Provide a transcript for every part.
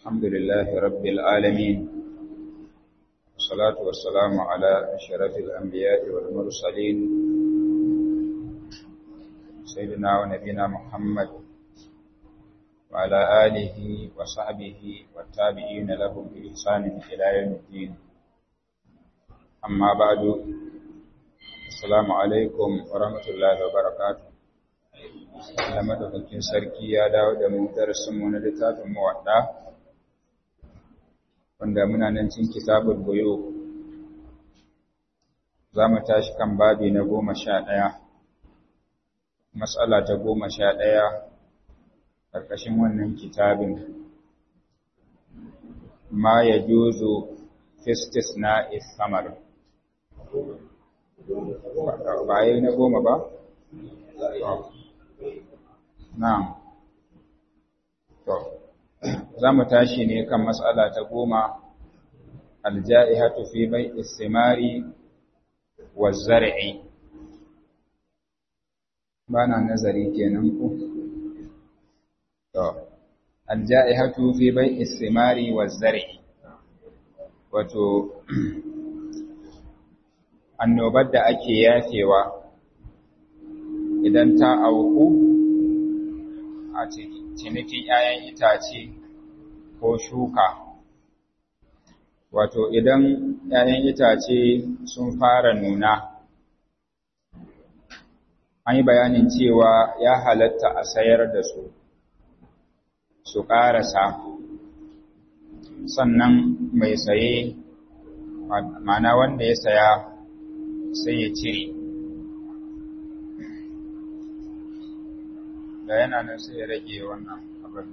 الحمد لله رب العالمين والصلاة والسلام على أشرف الأنبياء والمرسلين سيدنا ونبينا محمد وعلى آله وصحبه والتابعين لهم بإحسان إلى يوم الدين أما بعد السلام عليكم ورحمة الله وبركاته Allah madaukakin sarki ya dawo da mu darasinmu na littafin muwadda wanda muna nan cikin kitabul buyu za mu tashi kan babi na goma sha ɗaya matsala ta goma sha ɗaya ƙarƙashin wannan kitabin ma ya juzo fistis na isamar ba yi na goma ba? Na'am. To, za mu tashi ne kan matsala ta goma, alja'ihatu fi bai istimari wa zari'i. Ba na nazari kenan ku? To, alja'ihatu fi bai istimari wa zari'i. Wato, annobar da ake yafewa idan ta auku a cinikin ‘ya'yan itace ko shuka. Wato, idan ‘ya'yan itace sun fara nuna, an yi bayanin cewa ya halatta a sayar da su, su ƙarasa, sannan mai saye, mana wanda ya saya sai ya cire. da yana nan sai ya rage wannan abin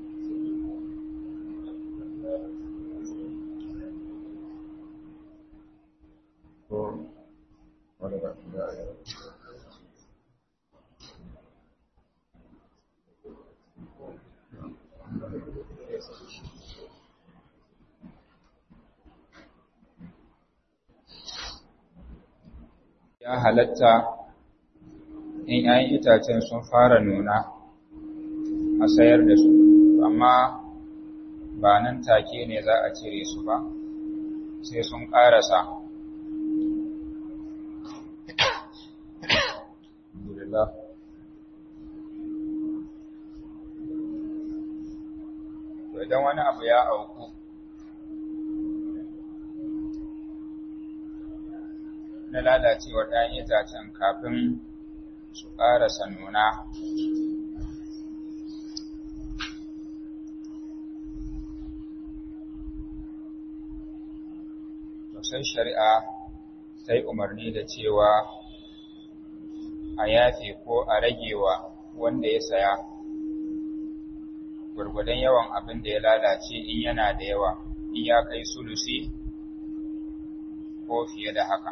ya halatta in ‘ya'yan itacen sun fara nuna a sayar da su amma ba nan take ne za a cire su ba sai sun ƙarasa to idan wani abu ya auku na lalacewar ɗayan itacen kafin su ƙarasa nuna sai shari'a ta yi umarni da cewa a yafe ko a ragewa wanda ya saya gwargwadon yawan abin da ya lalace in yana da yawa in ya kai sulusi ko fiye da haka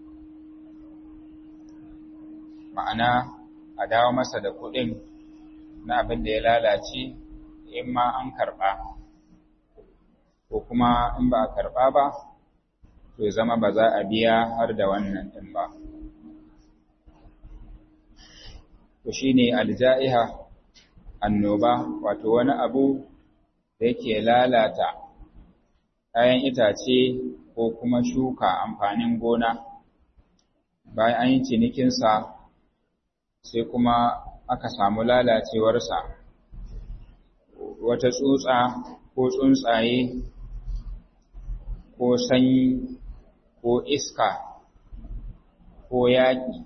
ma'ana a dawo masa da kuɗin na abin da ya lalace in ma an karɓa ko kuma in ba a karɓa ba to ya zama ba za a biya har da wannan ɗin ba. To shi ne alja'iha annoba, wato wani abu da yake lalata kayan itace ko kuma shuka amfanin gona, bayan an yi cinikinsa sai kuma aka samu lalacewarsa, wata tsutsa ko tsuntsaye ko sanyi ko iska ko yaƙi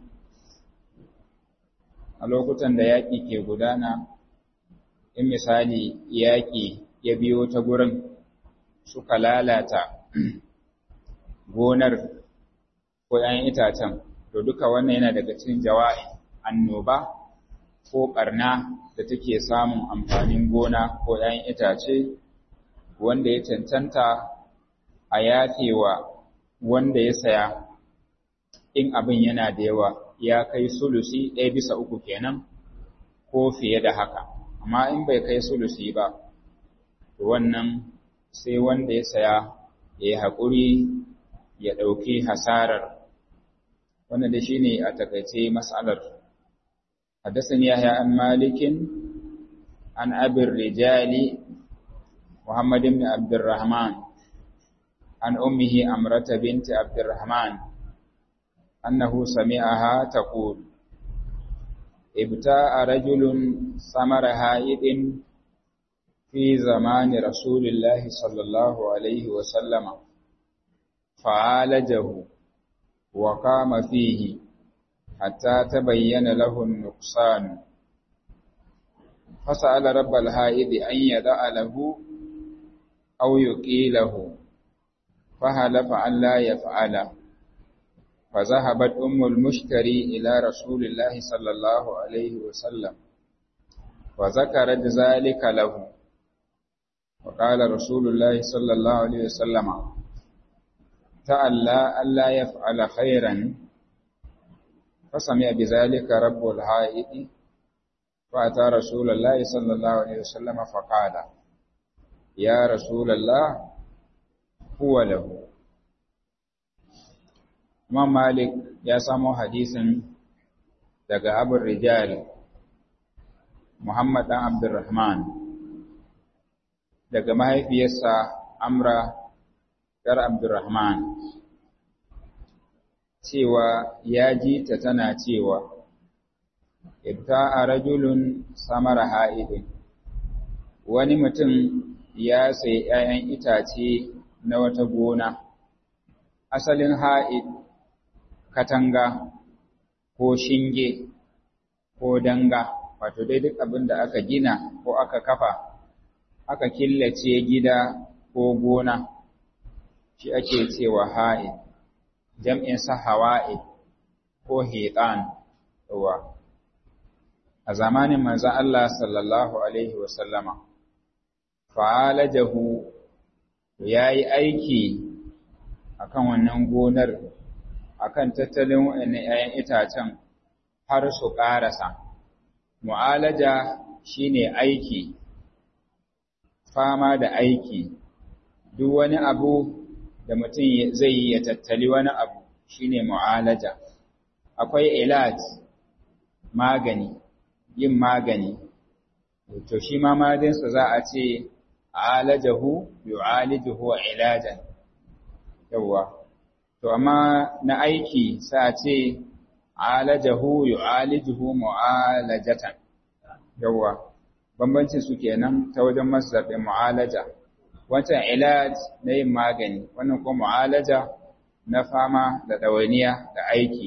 a lokutan da yaƙi ke gudana in misali yaƙi ya biyo ta gurin suka lalata gonar ko ‘yan itacen to duka wannan yana daga cikin jawa'i annoba ko ɓarna da take samun amfanin gona ko ‘yan itace wanda ya cancanta a yafewa wanda ya saya in abin yana da yawa ya kai sulusi ɗaya bisa uku kenan ko fiye da haka amma in bai kai sulusi ba to wannan sai wanda ya saya ya yi haƙuri ya ɗauki hasarar wannan da shi ne a takaice matsalar حدثني يحيى عن مالك عن أبي الرجال محمد بن عبد الرحمن عن أمه أمرة بنت عبد الرحمن أنه سمعها تقول ابتاع رجل ثمر هائد في زمان رسول الله صلى الله عليه وسلم فعالجه وقام فيه حتى تبين له النقصان فسأل رب الهائد أن يدع له أو يقيله فهلف أن لا يفعل فذهبت أم المشتري إلى رسول الله صلى الله عليه وسلم وذكرت ذلك له وقال رسول الله صلى الله عليه وسلم تألى ألا يفعل خيرا فسمع بذلك رب الحائط فأتى رسول الله صلى الله عليه وسلم فقال يا رسول الله هو له Imam Malik ya samo hadisin daga Abu Rijal Muhammad dan Abdurrahman daga mahaifiyarsa Amra dar Abdurrahman cewa ya ji ta tana cewa ibta'a rajulun samara ha'idin wani mutum ya sayi ‘ya'yan itace na wata gona asalin ha'id katanga ko shinge ko danga wato dai duk abin da aka gina ko aka kafa aka killace gida ko gona shi ake cewa ha'id jam'in sa hawa'i ko hitan yawa a zamanin manzon Allah sallallahu alaihi wasallama fa'alajahu yayi aiki akan wannan gonar akan tattalin wa'annan 'ya'yan itacen har su ƙarasa mu'alaja shine aiki fama da aiki duk wani abu da mutum zai yi ya tattali wani abu shine mu'alaja akwai ilaj magani yin magani to shi ma madinsa za a ce alajahu yu'alijuhu ilajan yawa to amma na aiki sa a ce alajahu yu'alijuhu mu'alajatan yawa bambancin su kenan ta wajen masdar din mu'alaja wancan ilaj na yin magani wannan kuma mu'alaja na fama da ɗawainiya da aiki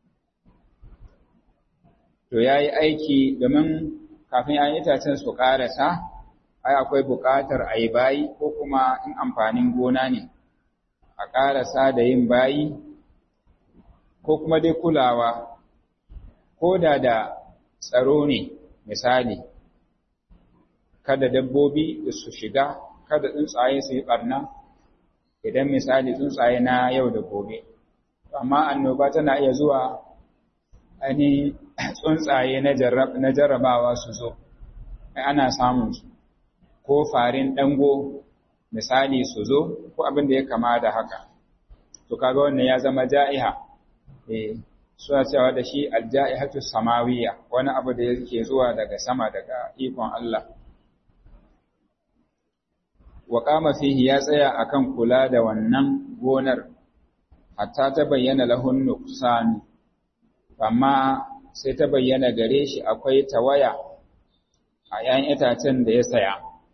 to ya yi aiki domin kafin an itacen su ƙarasa ai akwai buƙatar a yi bayi ko kuma in amfanin gona ne a ƙarasa da yin bayi ko kuma dai kulawa ko da da tsaro ne misali kada dabbobi su shiga kada tsuntsaye su yi ɓarna idan misali tsuntsaye na yau da gobe amma annoba tana iya zuwa ani tsuntsaye na jarrabawa su zo ana samun su ko farin dango misali su zo ko abin da ya kama da haka to kaga wannan ya zama ja'iha eh suna cewa da shi alja'ihatu samawiyya wani abu da yake zuwa daga sama daga ikon Allah wa qama fihi ya tsaya akan kula da wannan gonar hatta ta bayyana lahun nuqsan amma sai ta bayyana gare shi akwai tawaya a ‘yan itacen da ya saya,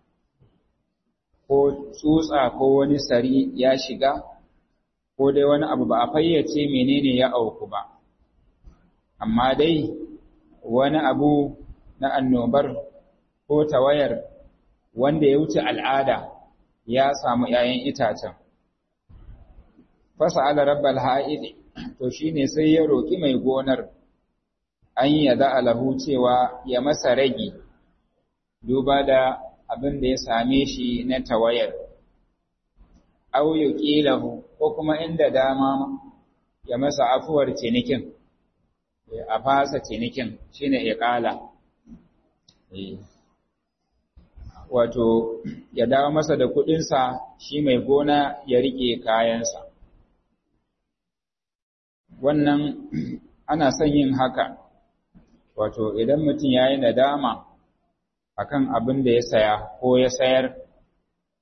ko tsutsa ko wani sari ya shiga, ko dai wani abu ba a fayyace menene ya auku ba, amma dai wani abu na annobar ko tawayar wanda ya wuce al'ada ya samu ‘ya'yan itacen. Fasa ala rabbal ha'idi, to shi ne sai ya roƙi mai gonar. an yada alahu cewa ya masa ragi duba da abin da ya same shi na tawayar au yuqilahu ko kuma inda dama ya masa afuwar cinikin a fasa cinikin shine iqala wato ya dawo masa da kudinsa shi mai gona ya rike kayansa wannan ana son yin haka wato idan mutum ya yi nadama akan abin da ya saya ko ya sayar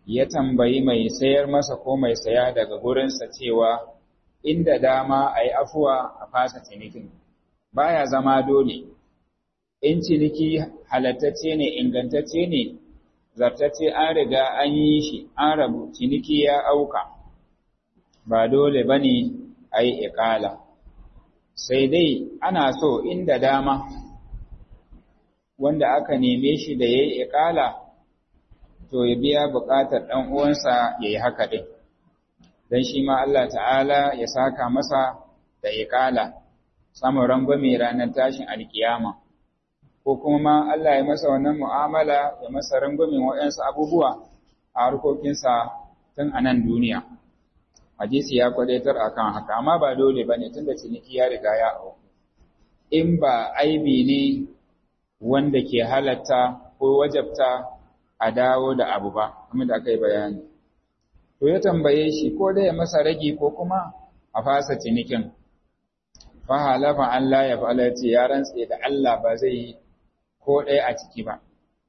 ya tambayi mai sayar masa ko mai saya daga gurinsa cewa inda dama a yi afuwa a fasa cinikin baya zama dole in ciniki halattacce ne ingantacce ne zartacce an riga an yi shi an rabu ciniki ya auka ba dole ba ne a yi iƙala sai dai ana so inda dama wanda aka neme shi da ya yi iƙala to ya biya buƙatar ɗan uwansa ya yi haka ɗin don shi ma Allah ta'ala ya saka masa da iƙala samun rangwame ranar tashin alkiyama ko kuma Allah ya masa wannan mu'amala ya masa rangwamen waɗansu abubuwa a harkokinsa tun a nan duniya hadisi ya kwadaitar akan haka amma ba dole bane tunda ciniki ya riga ya auku in ba aibi ne wanda ke halatta ko wajabta a dawo da abu ba kuma da aka yi bayani to ya tambaye shi ko da ya masa ragi ko kuma a fasa cinikin fa halafa Allah ya fa'ala ce ya rantse da Allah ba zai yi ko ɗaya a ciki ba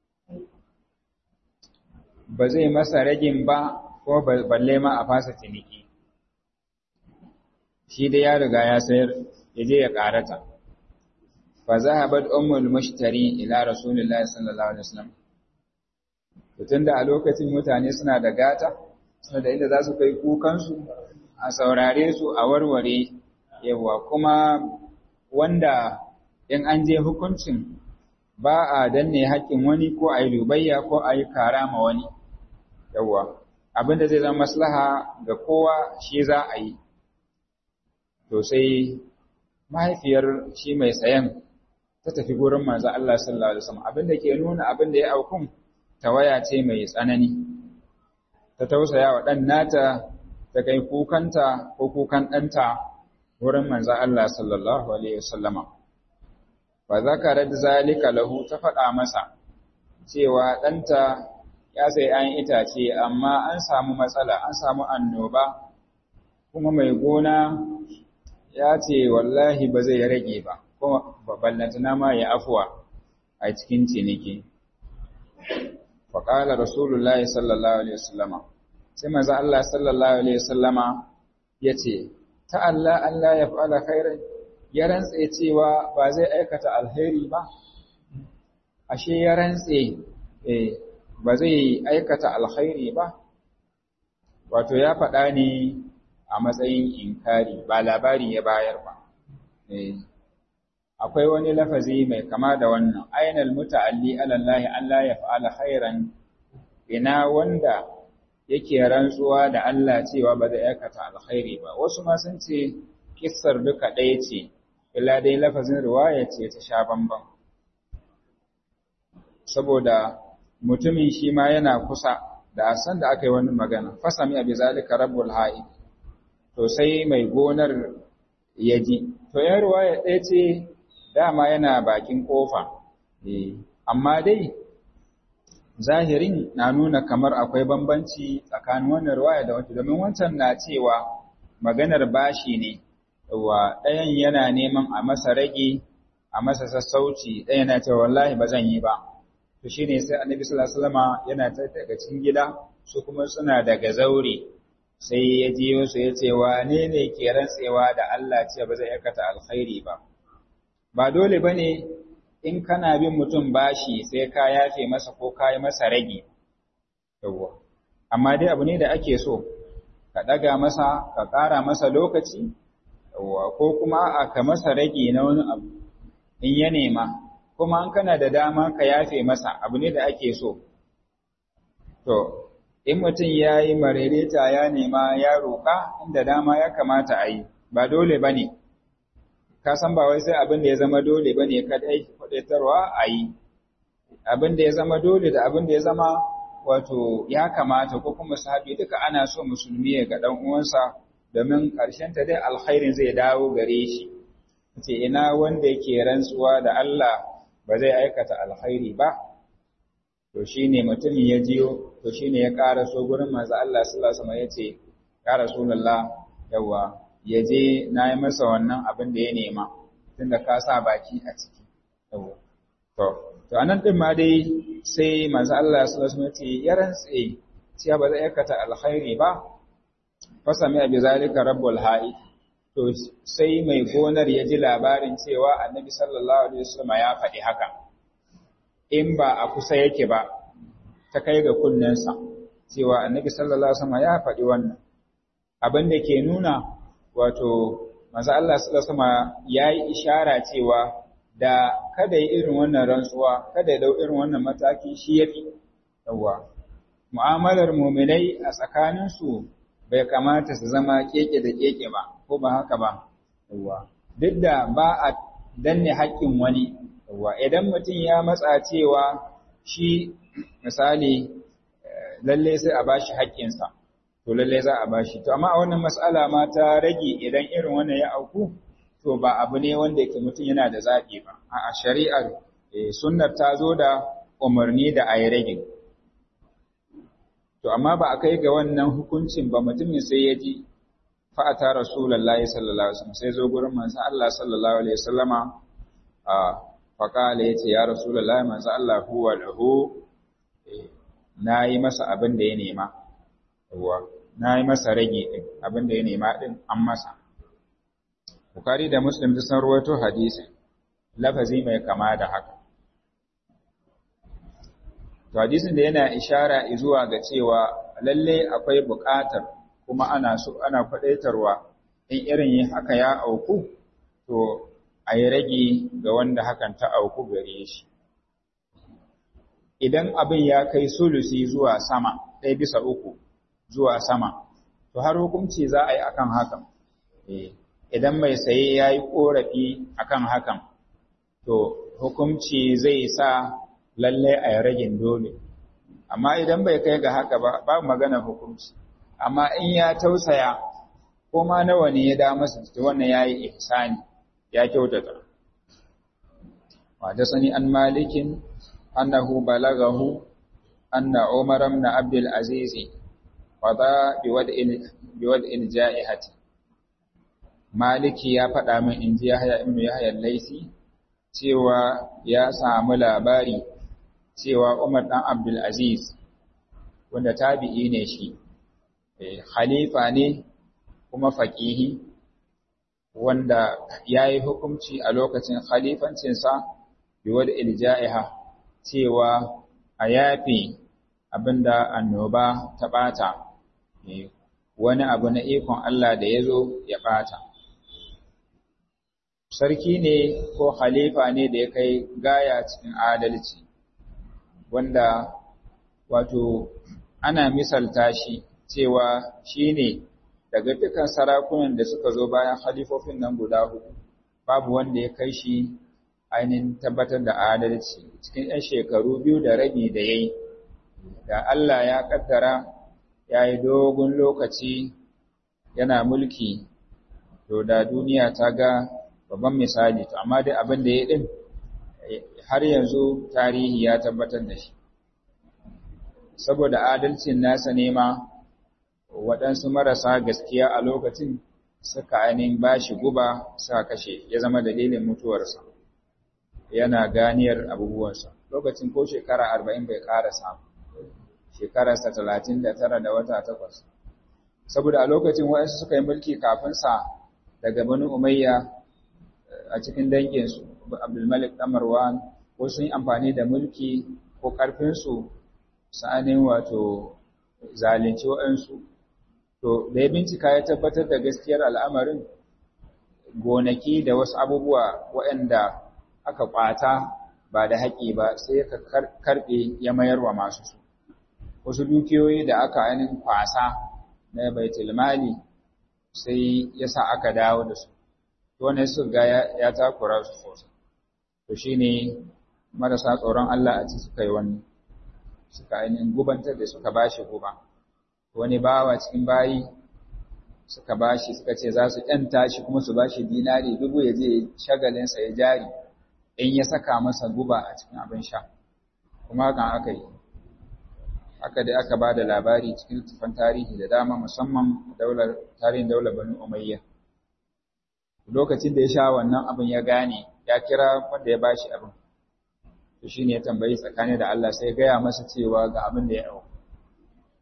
ba zai masa ragin ba ko balle ma a fasa ciniki shi da ya riga ya sayar ya je ya karata fa zahabat ummul mushtari ila rasulillahi sallallahu alaihi wasallam tunda a lokacin mutane suna da gata suna da inda za su kai kukansu a saurare su a warware yawa kuma wanda in an je hukuncin ba a danne haƙƙin wani ko a yi lubayya ko a yi kara ma wani yawa abinda zai zama maslaha ga kowa shi za a yi to sai mahaifiyar shi mai sayan ta tafi gurin manzo Allah sallallahu alaihi wasallam abinda ke nuna abinda ya aukun tawaya ce mai tsanani ta tausaya wa dan nata ta kai kukanta ko kukan ɗanta wurin manzo Allah sallallahu alaihi wasallama fa zakarat zalika lahu ta faɗa masa cewa ɗanta ya sai an itace amma an samu matsala an samu annoba kuma mai gona ya ce wallahi ba zai rage ba kuma ballantana ma ya afuwa a cikin ciniki faƙala rasulullahi sallallahu alaihi wasallama sai maza Allah sallallahu alaihi wasallama ya ce ta Allah Allah ya fa'ala khairan ya rantse cewa ba zai aikata alheri ba ashe ya rantse eh ba zai aikata alkhairi ba wato ya faɗa ne a matsayin inkari ba labari ya bayar ba akwai wani lafazi mai kama da wannan ainal muta'alli ala Allah Allah ya fa'ala khairan ina wanda yake rantsuwa da Allah cewa ba zai aikata alkhairi ba wasu ma sun ce kissar duka ɗaya ce illa dai lafazin riwaya ce ta sha bamban saboda mutumin shi ma yana kusa da san da aka yi wani magana fasami abi zalika rabbul haid to sai mai gonar ya ji to ya riwaya ɗaya ce dama yana bakin kofa amma dai zahirin na nuna kamar akwai bambanci tsakanin wannan riwaya da wata domin wancan na cewa maganar bashi ne wa ɗayan yana neman a masa rage a masa sassauci ɗaya na cewa wallahi ba zan yi ba to shine sai annabi sallallahu alaihi wasallama yana ta daga cikin gida su kuma suna daga zaure sai ya jiyo su ya ce wane ne ke rantsewa da Allah ce ba zai aikata alkhairi ba ba dole bane in kana bin mutum bashi sai ka yafe masa ko ka yi masa rage yawwa amma dai abu ne da ake so ka daga masa ka ƙara masa lokaci yawwa ko kuma a ka masa rage na wani abu in ya nema kuma an kana da dama ka yafe masa abu ne da ake so to in mutum ya yi marereta ya nema ya roƙa inda dama ya kamata a yi ba dole ba ne ka san ba wai sai abin da ya zama dole ba ne kadai kwaɗaitarwa a yi abin da ya zama dole da abin da ya zama wato ya kamata ko kuma sahabi duka ana so musulmi ya ga ɗan uwansa domin ƙarshen ta dai alkhairin zai dawo gare shi ce ina wanda yake rantsuwa da Allah ba zai aikata alkhairi ba to shine mutum ya jiyo to shine ya ƙara so gurin manzo Allah sallallahu alaihi wasallam yace ya rasulullah yawa yaje nayi masa wannan abin da ya nema tunda ka sa baki a ciki yawa to to anan din ma dai sai manzo Allah sallallahu alaihi wasallam yace ya rantse cewa ba zai aikata alkhairi ba fasami abi zalika rabbul ha'i to sai mai gonar ya ji labarin cewa annabi sallallahu alaihi wasallam ya faɗi haka in ba a kusa yake ba ta kai ga kunnensa cewa annabi sallallahu alaihi wasallam ya faɗi wannan abin da ke nuna wato manzo Allah sallallahu alaihi wasallam yayi ishara cewa da kada yi irin wannan rantsuwa kada ya dau irin wannan mataki shi yafi yawa mu'amalar mu'minai a tsakaninsu bai kamata su zama keke da keke ba ko ba haka ba yawa duk da ba a danne haƙƙin wani yawa idan mutum ya matsa cewa shi misali lalle sai a bashi haƙƙinsa to lalle za a bashi to amma a wannan mas'ala ma ta rage idan irin wannan ya auku to ba abu ne wanda yake mutum yana da zaɓi ba a shari'ar sunnar ta zo da umarni da a yi rage to amma ba a kai ga wannan hukuncin ba mutumin sai ya ji fa'ata rasulullahi sallallahu alaihi wasallam sai zo gurin manzo Allah sallallahu alaihi wasallama a faqala yace ya rasulullahi manzo Allah huwa lahu nayi masa abin da ya nema yawa nayi masa rage din abin da ya nema din an masa Bukhari da Muslim sun rawaito hadisin lafazi mai kama da haka To hadisin da yana ishara zuwa ga cewa lalle akwai buƙatar kuma ana so ana faɗaitarwa in irin yin haka ya auku to a yi rage ga wanda hakan ta auku gare shi. Idan abin ya kai sulusi zuwa sama, ɗaya bisa uku zuwa sama, to har hukunci za a yi akan hakan. Idan mai saye ya yi ƙorafi akan hakan, to hukunci zai sa lalle a yi ragin dole amma idan bai kai ga haka ba ba magana hukunci amma in ya tausaya ko ma nawa ne ya da masa wannan yayi ihsani ya kyautata wa da sani an malikin annahu balagahu anna umar ibn abdul aziz qada bi wad'il bi wad'il ja'ihati maliki ya faɗa min inji yahya ibn yahya al-laisi cewa ya samu labari cewa Umar ɗan Abdulaziz, wanda tabi'i ne shi, khalifa ne kuma faƙihi, wanda ya yi hukumci a lokacin khalifancinsa biwar ilja'iha cewa a yafi abinda annoba ta ɓata, wani abu na ikon Allah da ya zo ya ɓata. Sarki ne ko khalifa ne da ya kai gaya cikin adalci. wanda wato ana misalta shi cewa shi ne daga dukkan sarakunan da suka zo bayan halifofin nan guda hudu babu wanda ya kai shi ainihin tabbatar da adalci cikin 'yan shekaru biyu da rabi da ya yi da Allah ya kaddara ya yi dogon lokaci yana mulki to da duniya ta ga babban misali to amma dai abin da ya din har yanzu tarihi ya tabbatar da shi saboda adalcin nasa nema waɗansu marasa gaskiya a lokacin suka ainihin ba shi guba suka kashe ya zama dalilin mutuwarsa yana ganiyar abubuwansa lokacin ko shekara arba'in bai ƙara samu shekararsa talatin da tara da wata takwas saboda a lokacin waɗansu suka yi mulki kafinsa daga bani umayya a cikin danginsu abdulmalik ɗan marwan ko sun yi amfani da mulki ko ƙarfinsu sa'anin wato zalunci waɗansu to da ya bincika ya tabbatar da gaskiyar al'amarin gonaki da wasu abubuwa waɗanda aka ƙwata ba da haƙi ba sai ka karɓe ya mayar wa masu su wasu dukiyoyi da aka ainihin kwasa na baitulmali sai ya sa aka dawo da su wanda su ga ya takura su sosai to shine marasa tsoron Allah a ci suka yi wani suka ainihin gubantar da suka bashi guba wani bawa cikin bayi suka bashi suka ce za su ƴanta shi kuma su bashi dinari dubu ya je shagalinsa ya jari in ya saka masa guba a cikin abin sha kuma hakan aka yi haka dai aka ba da labari cikin tufan tarihi da dama musamman daular tarihin daular banu umayya lokacin da ya sha wannan abin ya gane ya kira wanda ya bashi abin to shine ya tambayi tsakani da Allah sai gaya masa cewa ga abin da ya yau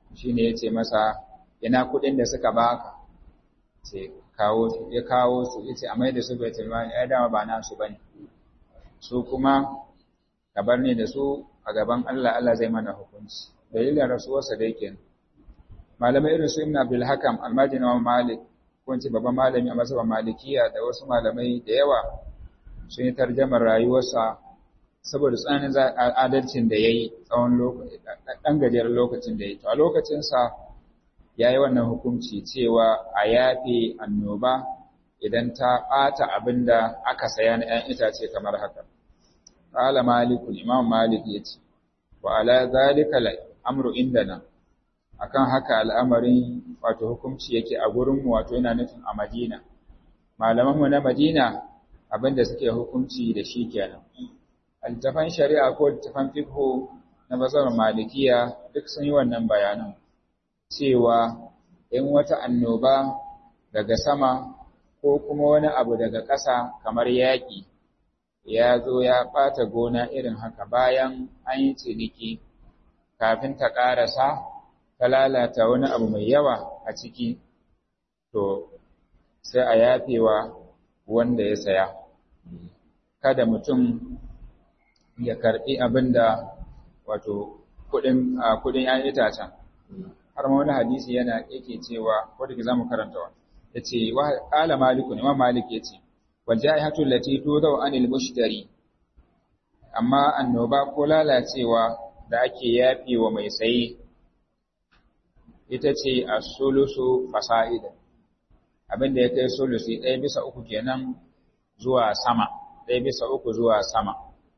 shine yace masa ina kuɗin da suka baka ce kawo su ya kawo su yace a mai da su baitul mali ai dama ba nasu bane su kuma ka bar ni da su a gaban Allah Allah zai mana hukunci dalilin rasuwarsa da yake malamai irin su Ibn Abdul Hakam almajin wa Malik ko in ce babban malami a mazhaban Malikiya da wasu malamai da yawa sun yi tarjamar rayuwarsa saboda tsananin adalcin da yayi tsawon lokaci dan gajeren lokacin da yayi to a lokacin sa yayi wannan hukunci cewa a yafe annoba idan ta ɓata abinda aka saya na ‘yan itace kamar haka. Ƙala Malikun, Imam Malik ya ce, wa ala zalika amru indana, akan haka al'amarin wato hukunci yake a gurinmu wato yana nufin a Madina. Malamanmu na Madina abinda suke hukunci da shi kenan. Altafan shari'a ko altafan fikho na bazar malikiya duk sun yi wannan bayanan cewa in wata annoba daga sama ko kuma wani abu daga ƙasa kamar yaƙi ya zo ya ɓata gona irin haka bayan an yi ciniki kafin ta ƙarasa ta lalata wani abu mai yawa a ciki to sai a yafewa wanda ya saya kada mutum ya karɓi abin da wato kuɗin ‘yan itacen har ma wani hadisi yana yake cewa wadda ke za mu karanta wa ya ce wa ƙala maliku imam malik ya ce wajahatu lati tudau anil mushtari amma annoba ko lalacewa da ake yafi wa mai saye ita ce as-sulusu fasa'ida abinda ya kai sulusi ɗaya bisa uku kenan zuwa sama ɗaya bisa uku zuwa sama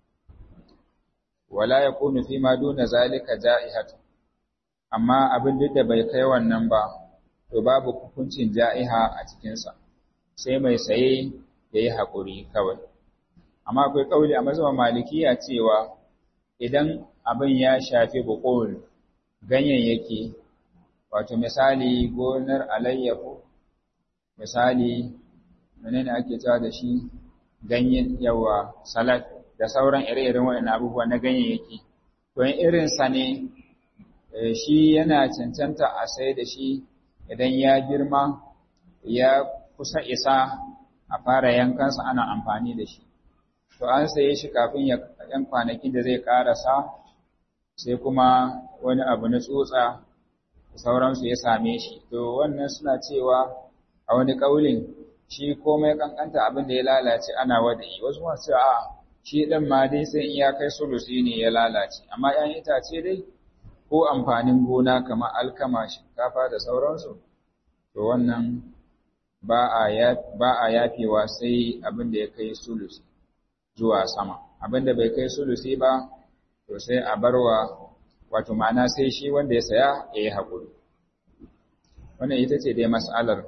wala yakunu fi ma duna zalika ja'ihatu amma abin duk da bai kai wannan ba to babu hukuncin ja'iha a cikinsa sai mai saye ya yi haƙuri kawai. Amma akwai ƙauli a mazhaban malikiya cewa idan abin ya shafi buƙul ganyayyaki, wato misali gonar alayyahu, misali menene ake cewa da shi ganyen yawa salat da sauran ire-iren waɗannan abubuwa na ganyayyaki. To in irinsa ne shi yana cancanta a sai da shi idan ya girma ya kusa isa a fara yankansa ana amfani da shi to an saye shi kafin ya yan kwanakin da zai karasa sai kuma wani abu na tsotsa sauransu ya same shi to wannan suna cewa a wani kaulin shi komai kankanta abin da ya lalace ana wada'i wasu masu a shi ɗin ma dai sai in ya kai sulusi ne ya lalace amma 'yan itace dai ko amfanin gona kamar alkama shinkafa da sauransu to wannan ba a yafewa sai abin da ya kai sulusi zuwa sama abin da bai kai sulusi ba to sai a barwa wato ma'ana sai shi wanda ya saya ya yi haƙuri wannan ita ce dai mas'alar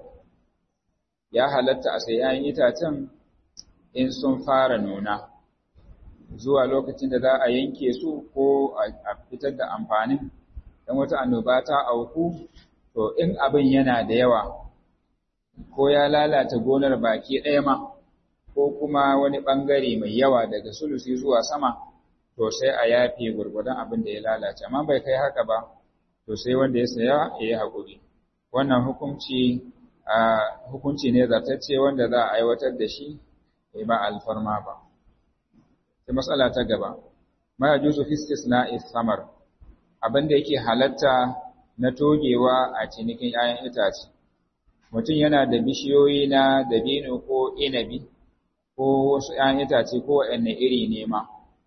ya halatta a sai ‘ya'yan itacen in sun fara nuna zuwa lokacin da za a yanke su ko a fitar da amfanin don wata annoba ta auku to in abin yana da yawa ko ya lalata gonar baki ɗaya ma ko kuma wani ɓangare mai yawa daga sulusi zuwa sama to sai a yafe gurgudan abin da ya lalace amma bai kai haka ba to sai wanda ya saya ya yi haƙuri wannan hukunci a hukunci ne zartacce wanda za a aiwatar da shi ba alfarma ba sai matsala ta gaba ma yajuzu fi istisna'i samar abin da yake halatta na togewa a cinikin 'ya'yan itace mutum yana da bishiyoyi na dabino ko inabi ko wasu 'ya'yan itace ko waɗanne iri ne ma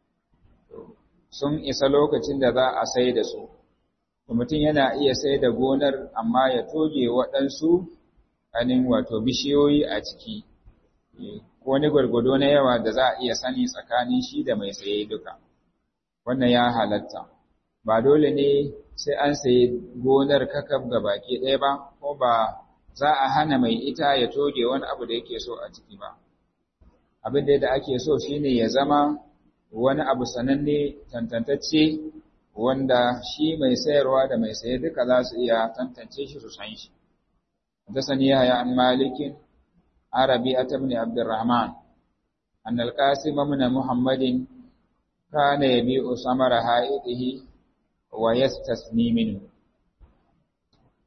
sun isa lokacin da za a sai da su mutum yana iya sai da gonar amma ya toge waɗansu anin wato bishiyoyi a ciki ko wani gwargwado na yawa da za a iya sani tsakanin shi da mai saye duka wannan ya halatta ba dole ne sai an sayi gonar kakaf ga baki ɗaya ba ko ba za a hana mai ita ya toge wani abu da yake so a ciki ba abin da ake so shine ya zama wani abu sananne tantantacce wanda shi mai sayarwa da mai saye duka za su iya tantance shi su san shi حدثني يحيى عن مالك عربي بن عبد الرحمن أن القاسم بن محمد كان يبيع ثمر حائطه ويستثني منه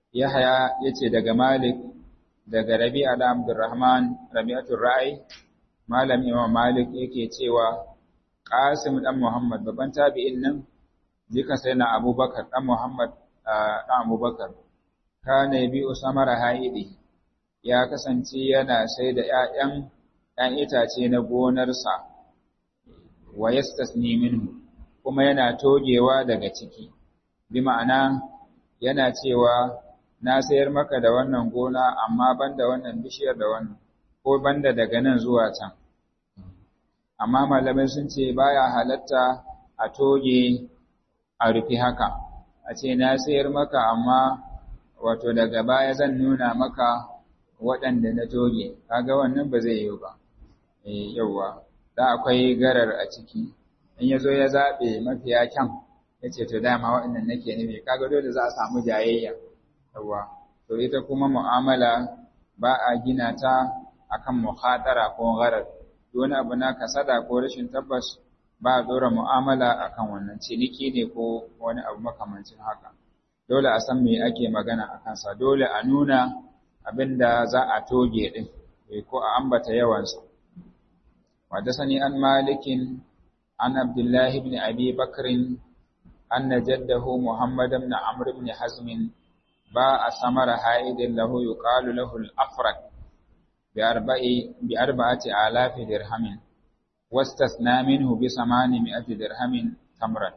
Yahya yace daga Malik daga Rabi'a da Abdurrahman Rabi'atul Ra'i Malam Imam Malik yake cewa Qasim dan Muhammad babban tabi'in nan jika sai na Abubakar dan Muhammad dan Abubakar kana bi Usamara Haidi ya kasance yana sai da ƴaƴan ƴan itace na gonarsa wa yastasni minhu kuma yana togewa daga ciki bi ma'ana yana cewa na sayar maka da wannan gona amma banda wannan bishiyar da wannan ko banda daga nan zuwa can amma malamai sun ce baya halatta a toge a rufi haka a ce na sayar maka amma wato daga baya zan nuna maka waɗanda na toge kaga wannan ba zai yi ba eh yawa da akwai garar a ciki in yazo ya zabe mafiya kyan yace to dama waɗannan nake nufi kaga dole za a samu jayayya yawa to ita kuma mu'amala ba a gina ta akan muhadara ko gharar wani abu na kasada ko rashin tabbas ba a dora mu'amala akan wannan ciniki ne ko wani abu makamancin haka dole a san me ake magana a kansa dole a nuna abin da za a toge din ko a ambata yawansa sani an malikin an abdullahi ibn abi bakrin أن جده محمد بن عمرو بن حزم باع ثمر حائد له يقال له الأفرق بأربع بأربعة آلاف درهم واستثنى منه بثمانمائة درهم تمرا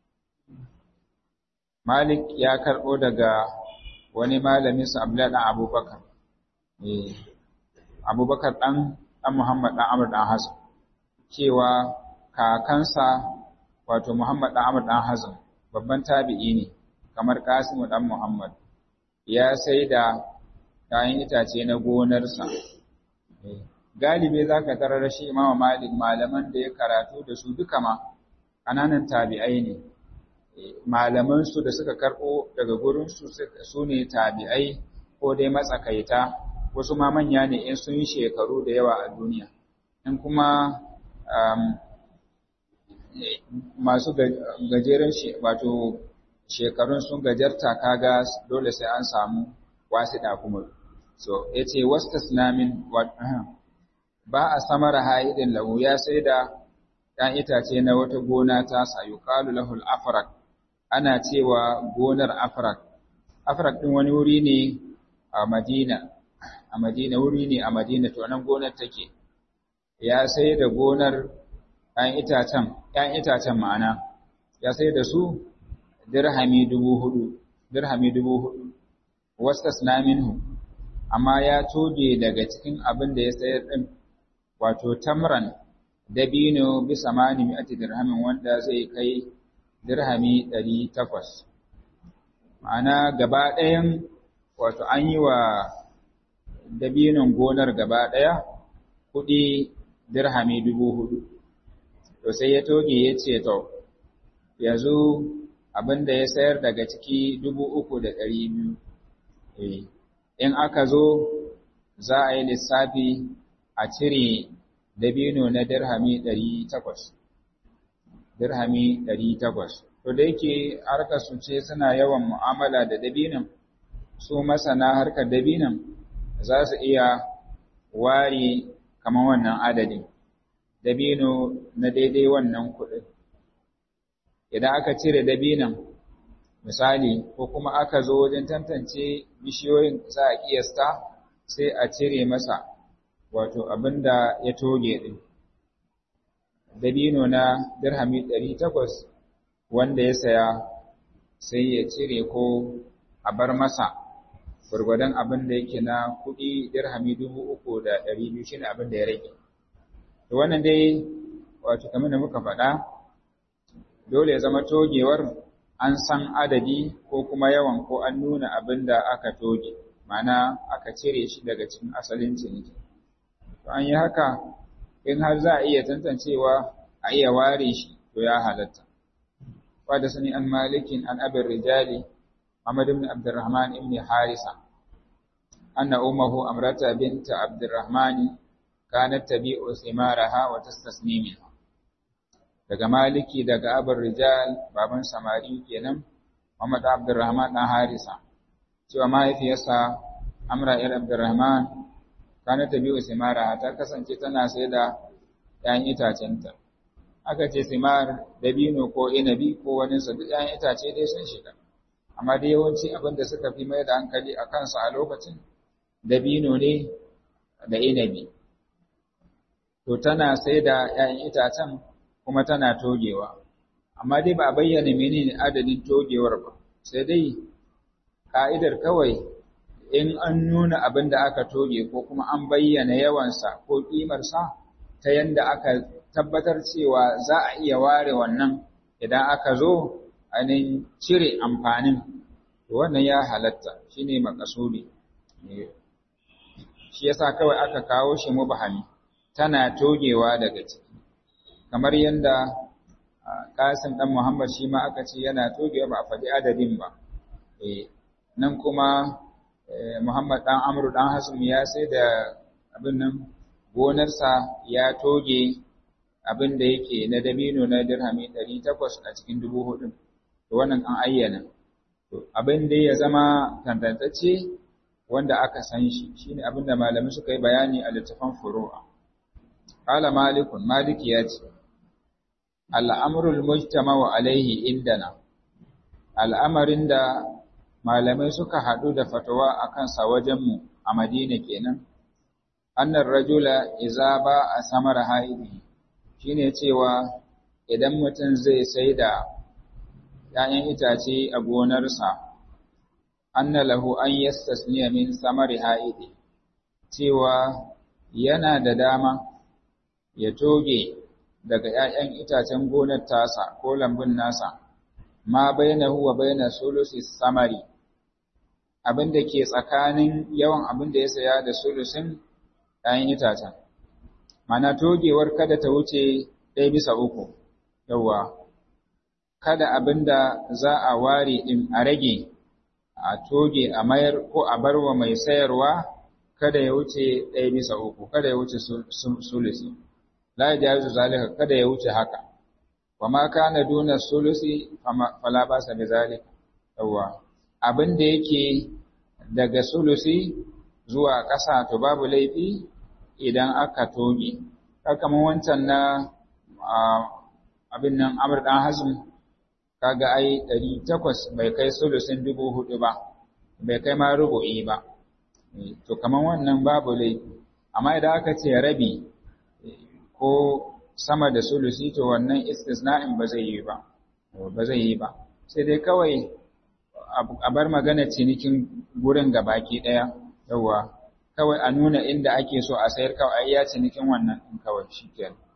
مالك يا كربو daga wani malamin sa Abdullah dan Abubakar eh Abubakar dan dan Muhammad dan Amr dan Hasan cewa kakansa wato Muhammad dan Amr dan Hazm babban tabi'i ne kamar Qasim dan Muhammad ya sai da kayan itace na gonarsa galibe zaka tarar shi Imam Malik malaman da ya karatu da su duka ma kananan tabi'ai ne malaman su da suka karbo daga gurin su su ne tabi'ai ko dai matsakaita wasu ma manya ne in sun yi shekaru da yawa a duniya in kuma masu gajeren wato shekarun sun gajarta kaga dole sai an samu wasiɗa kuma so yace wastasnamin ba a samara haidin lahu ya sai da ɗan itace na wata gona ta sa yuqalu lahul afrak ana cewa gonar afrak afrak din wani wuri ne a Madina a Madina wuri ne a Madina to nan gonar take ya sai da gonar ‘yan itacen, ‘yan itacen ma'ana, ya sai da su dirhami dubu hudu, dirhami dubu hudu, wastas na minhu, amma ya toge daga cikin abin da ya sayar ɗin, wato tamran dabino bisa mani mi'ati dirhamin wanda zai kai dirhami ɗari takwas. Ma'ana gaba ɗayan, wato an yi wa dabinon gonar gaba ɗaya kuɗi dirhami dubu hudu. to sai ya toge ya ce to yanzu abin da ya sayar daga ciki dubu uku da ɗari biyu in aka zo za a yi lissafi a cire dabino na dirhami ɗari takwas dirhami ɗari takwas to da yake harkar su ce suna yawan mu'amala da dabinon su masana harkar dabinon za su iya ware kamar wannan adadin dabino na daidai wannan kuɗin. Idan aka cire dabinon, misali, ko kuma aka zo wajen tantance bishiyoyin za a ƙiyasta sai a cire masa wato abin da ya toge ɗin. Dabino na dirhami ɗari takwas wanda ya saya sai ya cire ko a bar masa gwargwadon abin da yake na kuɗi dirhami dubu uku da ɗari biyu shi ne abin da ya rage. To wannan dai wato kamar da muka faɗa dole ya zama togewar an san adadi ko kuma yawan ko an nuna abin da aka toge ma'ana aka cire shi daga cikin asalin ciniki. To an yi haka in har za a iya tantancewa a iya ware shi to ya halatta. Wadda sani an malikin an abin rijali Muhammad ibn Abdurrahman ibn Harisa anna ummuhu amrata binta Abdurrahman kanat tabi'u thimaraha wa tastasni minha daga maliki daga abar rijal baban samari kenan Muhammad Abdurrahman dan Harisa cewa mahaifiyarsa Amra ‘yar Abdurrahman kana ta biyu simara ta kasance tana sai da ‘ya'yan itacenta. Aka ce simar dabino ko inabi ko waninsa duk ‘ya'yan itace dai sun shiga. Amma dai yawanci abin da suka fi mai da hankali a kansa a lokacin dabino ne da inabi. To tana sai da ‘ya'yan itacen kuma tana togewa. Amma dai ba a bayyana menene adadin togewar ba, sai dai ka'idar kawai in an nuna abin da aka toge ko kuma an bayyana yawansa ko ƙimarsa ta yadda aka tabbatar cewa za a iya ware wannan idan aka zo ainihin cire amfanin to wannan ya halatta shine makasudi shi yasa kawai aka kawo shi mubahami tana togewa daga ciki kamar yadda Kasim dan Muhammad shi ma aka ce yana togewa ba a faɗi adadin ba nan kuma Muhammad ɗan Amru ɗan Hasum ya sai da abin nan gonarsa ya toge abin da yake na dabino na dirhami ɗari takwas a cikin dubu hudu. To wannan an ayyana. To abin da ya zama tantantacce wanda aka san shi shine abin da malamai suka yi bayani a littafan furu'a. Qala Malikun Maliki ya ce Al'amrul mujtama'u alaihi indana al'amarin da malamai suka haɗu da fatawa a kansa wajenmu a Madina kenan, annar rajula iza ba a samar haidi shi ne cewa idan mutum zai sai da ‘ya'yan itace a gonarsa, anna lahu an yastasniya min samari haidi, cewa yana da dama ya toge daga ‘ya'yan itacen gonar tasa ko lambun nasa, ma baina huwa baina sulusi samari. abin da ke tsakanin yawan abin da ya saya da sulusin ɗayan itacen. Mana togewar kada ta wuce ɗaya bisa uku, yawa, kada abin da za a ware ɗin a rage, a toge a mayar ko a barwa mai sayarwa kada ya wuce ɗaya bisa uku, kada ya wuce sulusi. La ya jazu zalika kada ya wuce haka. Wa ma kana duna sulusi fala ba sa bi zalika. Yawa. Abin da yake daga sulusi zuwa ƙasa to babu laifi idan aka toge. Kamar wancan na abin nan Amr dan Hazm kaga ai ɗari takwas bai kai sulusin dubu hudu ba, bai kai ma rubu'i ba. To kamar wannan babu laifi. Amma idan aka ce rabi ko sama da sulusi to wannan istisna'in ba zai yi ba, ba zai yi ba. Sai dai kawai a bar magana cinikin gurin ga baki ɗaya, yawwa, kawai a nuna inda ake so a sayar kawai ya cinikin wannan ɗin kawai shi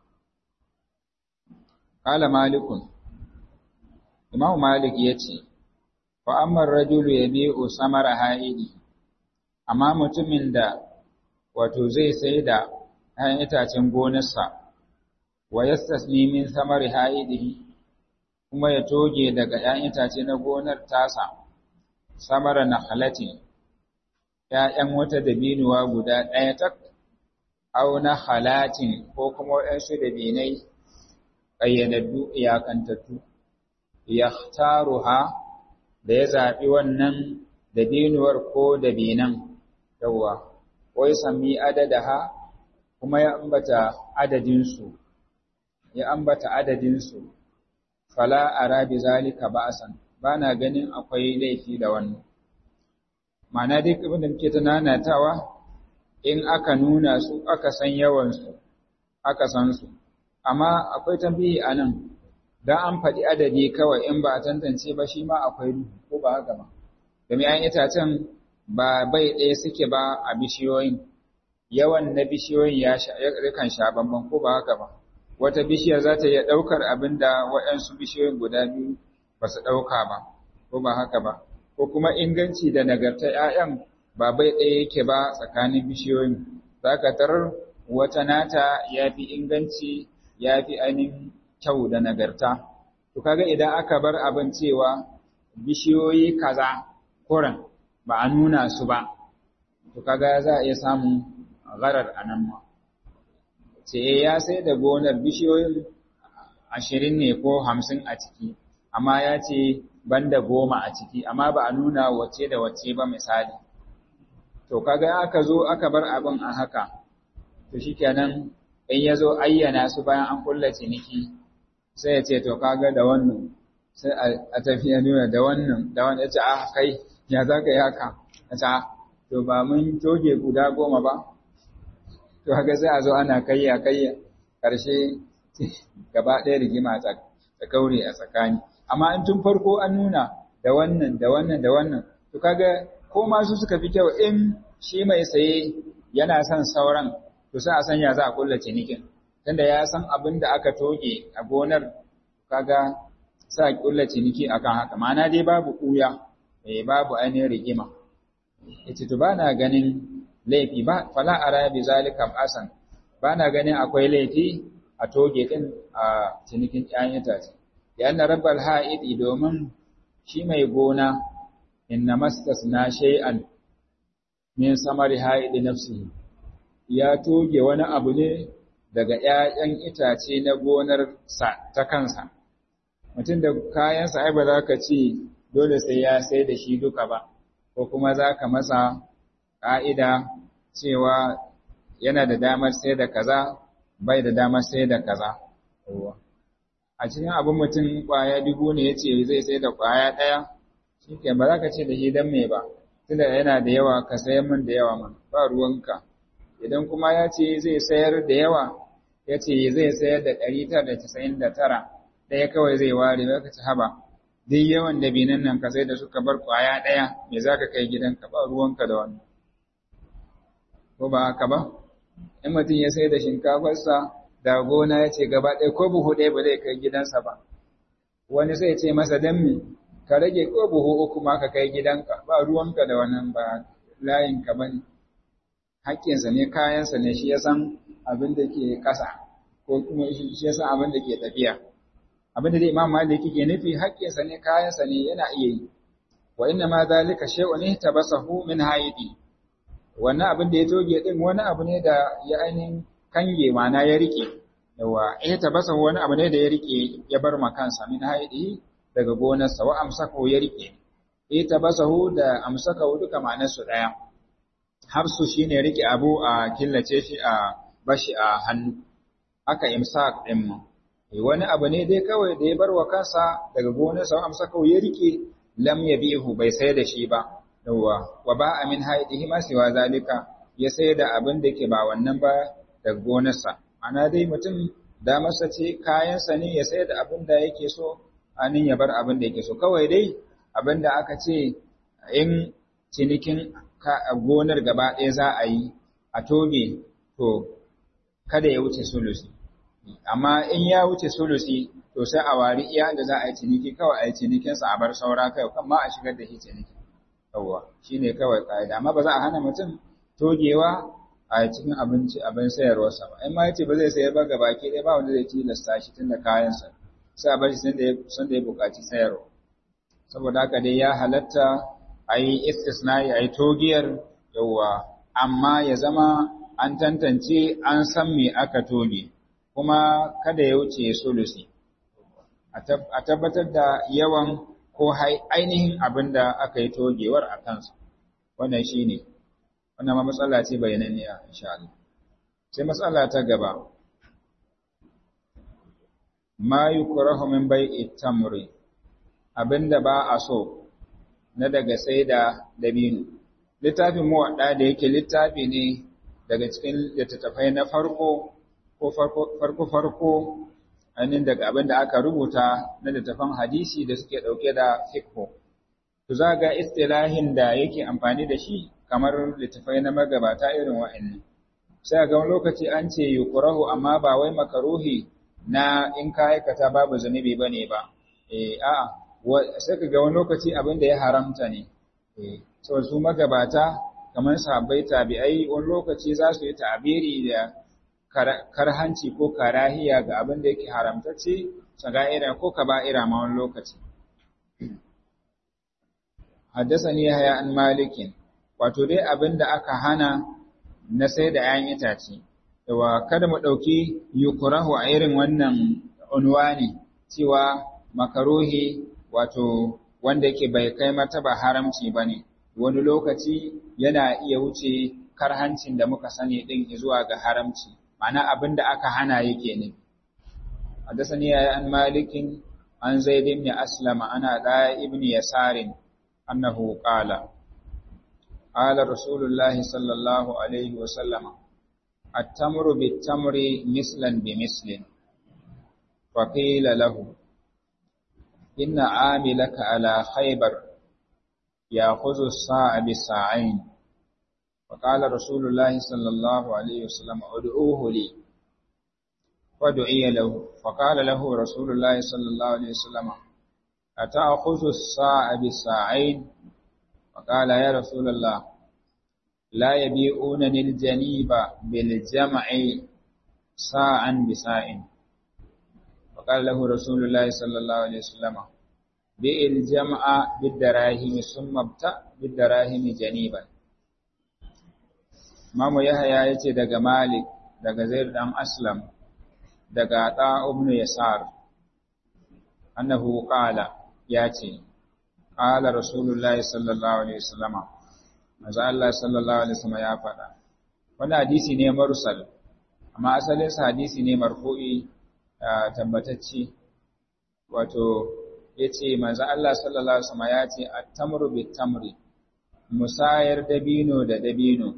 Kala Malikun, Imam Malik ya ce, Fa'ammar rajulu ya biyu samara ha'idi, amma mutumin da wato zai sai da ‘ya'yan itacen gonarsa, wa yastasni min samari ha'idi, kuma ya toge daga ‘ya'yan itace na gonar tasa, samara na halatin, ‘ya'yan wata dabinuwa guda ɗaya tak, au na halatin ko kuma waɗansu dabinai ƙayyadaddu iyakantattu, ya taruha da ya zaɓi wannan dabinuwar ko dabinan, yawwa, wai sami adadaha kuma ya ambata adadinsu, ya ambata adadinsu, fala arabi zalika ba'asan ba na ganin akwai laifi da wannan. Mana duk abin da muke tunanatawa in aka nuna su aka san yawansu, aka san su, amma akwai tambayi a nan, don an faɗi adadi kawai in ba a tantance ba shi ma akwai duhu ko ba haka ba. Domin ‘yan itacen ba bai ɗaya suke ba a bishiyoyin, yawan na bishiyoyin ya kan sha bamban ko ba haka ba. Wata bishiya za ta iya ɗaukar abin da waɗansu bishiyoyin guda biyu ba su ɗauka ba, ko ba haka ba. Ko kuma inganci da nagarta ‘ya'yan ba bai ɗaya yake ba tsakanin bishiyoyin, za ka tarar wata nata ya fi inganci ya fi ainihin kyau da nagarta. To kaga idan aka bar abin cewa bishiyoyi kaza kuran ba a nuna su ba, to kaga za a iya samun gharar a nan ma. Ce ya sai da gonar bishiyoyin ashirin ne ko hamsin a ciki, amma ya ce banda goma a ciki amma ba a nuna wace da wace ba misali to kaga aka zo aka bar abin a haka to shikenan in ya zo ayyana su bayan an kulla ciniki sai ya ce to kaga da wannan sai a tafiya nuna da wannan da wannan ya ce ah kai ya za ka yi haka ya ce to ba mun toge guda goma ba to haka sai a zo ana kayya kayya ƙarshe gaba ɗaya rigima ta kaure a tsakani amma in tun farko an nuna da wannan da wannan da wannan to kaga ko masu suka fi kyau in shi mai saye yana son sauran to sai a sanya za a kulla cinikin tunda ya san abin da aka toge a gonar kaga sa a kulla ciniki akan haka ma'ana dai babu kuya eh babu ainihin rigima yace to bana ganin laifi ba fala ara bi zalika asan bana ganin akwai laifi a toge din a cinikin ƴaƴan itace yana rabbal ha'idi domin shi mai gona inna mastasna shay'an min samari ha'idi nafsihi ya toge wani abu ne daga ƴaƴan itace na gonar sa ta kansa mutum da kayansa ai ba za ka ce dole sai ya sai da shi duka ba ko kuma za ka masa ƙa'ida cewa yana da damar sai da kaza bai da damar sai da kaza a cikin abin mutum ƙwaya dubu ne ya ce zai sai da ƙwaya ɗaya shi ke ba za ka ce da shi don me ba tunda yana da yawa ka sayar min da yawa man ba ruwanka idan kuma ya ce zai sayar da yawa ya ce zai sayar da ɗari tara da casa'in da tara ɗaya kawai zai ware ba ka ci haba duk yawan dabinan nan ka sai da suka bar ƙwaya ɗaya me za ka kai gidanka ba ruwanka da wani ko ba haka ba in mutum ya sai da shinkafarsa da gona ya ce gaba ɗaya ko buhu ɗaya ba zai kai gidansa ba wani sai ce masa dan me ka rage ko buhu uku ma ka kai gidanka ba ruwanka da wannan ba layinka ba ne haƙƙinsa ne kayansa ne shi ya san abin da ke ƙasa ko kuma shi ya san abin da ke tafiya abin da dai imam malik ke nufi haƙƙinsa ne kayansa ne yana iya yi wa inna ma zalika shay'un tabasahu min haidi wannan abin da ya toge din wani abu ne da ya ainihin kange mana ya rike yawa eh tabasahu wani abu ne da ya rike ya bar ma kansa min haidi daga gonarsa wa amsakahu ya rike eh tabasahu da amsakahu duka ma'anarsu daya hafsu shine rike abu a killace shi a bashi a hannu aka imsak din mu wani abu ne dai kawai da ya bar wa kansa daga gonarsa wa amsakahu ya rike lam yabihu bai sai da shi ba yawa wa ba amin haidihi ma siwa zalika ya sai da abin da ke ba wannan ba daga gonarsa ana dai mutum da masa ce kayansa ne ya sai da abin da yake so anin ya bar abin da yake so kawai dai abin da aka ce in cinikin gonar gaba ɗaya za a yi a toge to kada ya wuce sulusi amma in ya wuce sulusi to sai a wari iya da za a yi ciniki kawai a yi cinikinsa a bar saura kai kan ma a shigar da shi ciniki yawwa shine kawai ƙa'ida amma ba za a hana mutum togewa a cikin abinci abin sayarwarsa ba in ma yace ba zai sayar ba gabaki ɗaya ba wanda zai tilasta shi tunda kayansa sai a bar shi sun da ya buƙaci sayarwa saboda haka dai ya halatta a yi istisnai a yi togiyar yawwa amma ya zama an tantance an san me aka toge kuma kada ya wuce sulusi a tabbatar da yawan ko ainihin abin da aka yi togewar a kansa wannan shi ne wannan ma matsala ce bayananniya insha Allah sai matsala ta gaba ma yukrahu min bai'i tamri abinda ba a so na daga sai da dabino littafin muwadda da yake littafi ne daga cikin littattafai na farko ko farko farko ainihin daga abin da aka rubuta na littattafan hadisi da suke ɗauke da fikho to za ga istilahin da yake amfani da shi kamar littattafai na magabata irin wa'annan sai ga wani lokaci an ce yuqrahu amma ba wai makaruhi na in ka aikata babu zunubi bane ba eh a'a sai ka ga wani lokaci abin da ya haramta ne saboda su magabata kamar sahabbai tabi'ai wani lokaci za su yi ta'abiri da karhanci ko karahiya ga abin da yake haramtacce saga'ira ko kaba'ira ma wani lokaci haddasani haya an malikin wato dai abin da aka hana na sai da 'ya'yan itace yawa kada mu ɗauki yukurahu a irin wannan unwani cewa makaruhi wato wanda yake bai kai martaba haramci bane wani lokaci yana iya wuce karhancin da muka sani din zuwa ga haramci ma'ana abin da aka hana yake ne حدثني عن مالك عن زيد بن أسلم عن عطاء بن يسار أنه قال قال رسول الله صلى الله عليه وسلم التمر بالتمر مثلا بمثل فقيل له إن عاملك على خيبر يأخذ الساعة بالساعين فقال رسول الله صلى الله عليه وسلم ادعوه لي فدعي له فقال له رسول الله صلى الله عليه وسلم أتأخذ الساعة بالساعين فقال يا رسول الله لا يبيعونني الجنيب بالجمع ساعا بساع فقال له رسول الله صلى الله عليه وسلم بيع الجمع بالدراهم ثم ابتع بالدراهم جنيبا Mamu Yahaya ya ce daga Malik, daga Zaid ɗan Aslam, daga ɗa ibn Yasar, annahu qala ya ce, Qala Rasulullah sallallahu Alaihi wasallama, maza Allah sallallahu Alaihi wasallama ya faɗa. Wani hadisi ne marusal, amma asalinsa hadisi ne marfu'i tabbatacci, wato, ya ce, maza Allah sallallahu Alaihi wasallama ya ce, Attamru bit tamri, musayar dabino da dabino,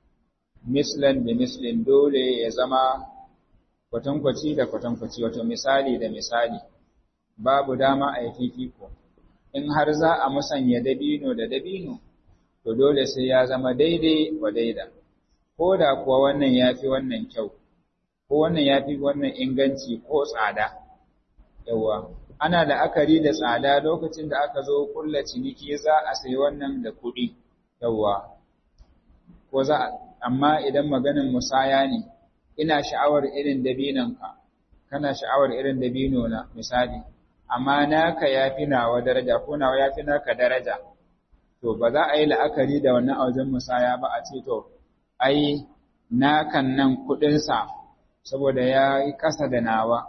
mislan da mislin dole ya zama kwatankwaci da kwatankwaci wato misali da misali babu dama a yi fifiko in har za a musanya dabino da dabino to dole sai ya zama daidai wa daida ko da kuwa wannan ya fi wannan kyau ko wannan ya fi wannan inganci ko tsada yawa ana la'akari da tsada lokacin da aka zo kulla ciniki za a sayi wannan da kuɗi yawa ko za amma idan maganin musaya ne ina sha'awar irin dabinanka kana sha'awar irin dabino na misali amma naka yafi nawa daraja ko nawa yafi naka daraja to ba za a yi la'akari da wannan wajen musaya ba a ce to ai nakan nan kuɗin sa saboda ya yi ƙasa da nawa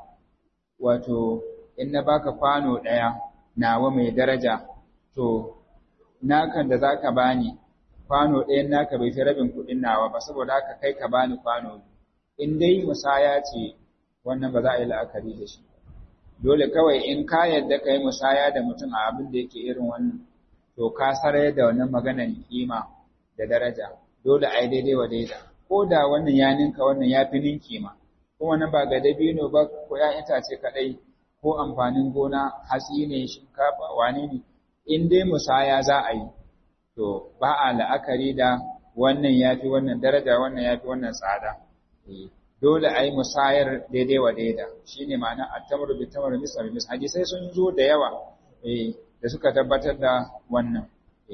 wato in na baka kwano ɗaya nawa mai daraja to nakan da zaka bani kwano ɗayan naka bai fi rabin kuɗin nawa ba saboda haka kai ka bani kwano in dai musaya ce wannan ba za a yi la'akari da shi dole kawai in ka yadda ka yi musaya da mutum a abin da yake irin wannan to ka sarar da wannan maganar kima da daraja dole a yi daidai wa daida ko da wannan ya ninka wannan ya fi ninki ma ko wannan ba ga dabino ba ko ya itace kaɗai ko amfanin gona hatsi ne shinkafa wane ne in dai musaya za a yi to ba a la'akari da wannan ya fi wannan daraja wannan ya fi wannan tsada dole a yi musayar daidai wa daida shi ne ma'ana a tamar bi tamar misal mis hadisai sun zo da yawa da suka tabbatar da wannan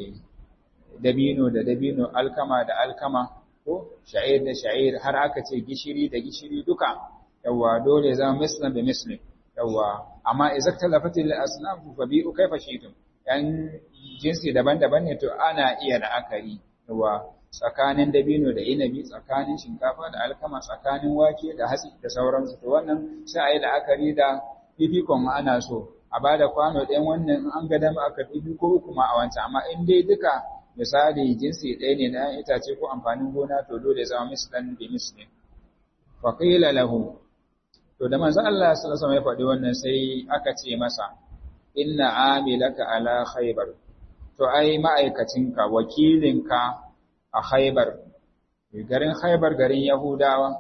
dabino da dabino alkama da alkama ko sha'ir da sha'ir har aka ce gishiri da gishiri duka yawa dole zama mislan da muslim yawa amma idza talafatil asnaf fa bi'u kaifa shi'tum yan jinsi daban-daban ne to ana iya la'akari wa tsakanin dabino da inabi tsakanin shinkafa da alkama tsakanin wake da hatsi da sauransu to wannan sai a yi la'akari da fifikon ana so a ba da kwano ɗayan wannan an ga dama aka fi ko uku ma a wancan amma in dai duka misali jinsi ɗaya ne na itace ko amfanin gona to dole zama mislan bi mislin fa qila lahu to da manzo Allah sallallahu alaihi wasallam ya faɗi wannan sai aka ce masa inna amilaka ala khaybar to ai ma'aikacinka wakilinka a khaybar garin khaybar garin yahudawa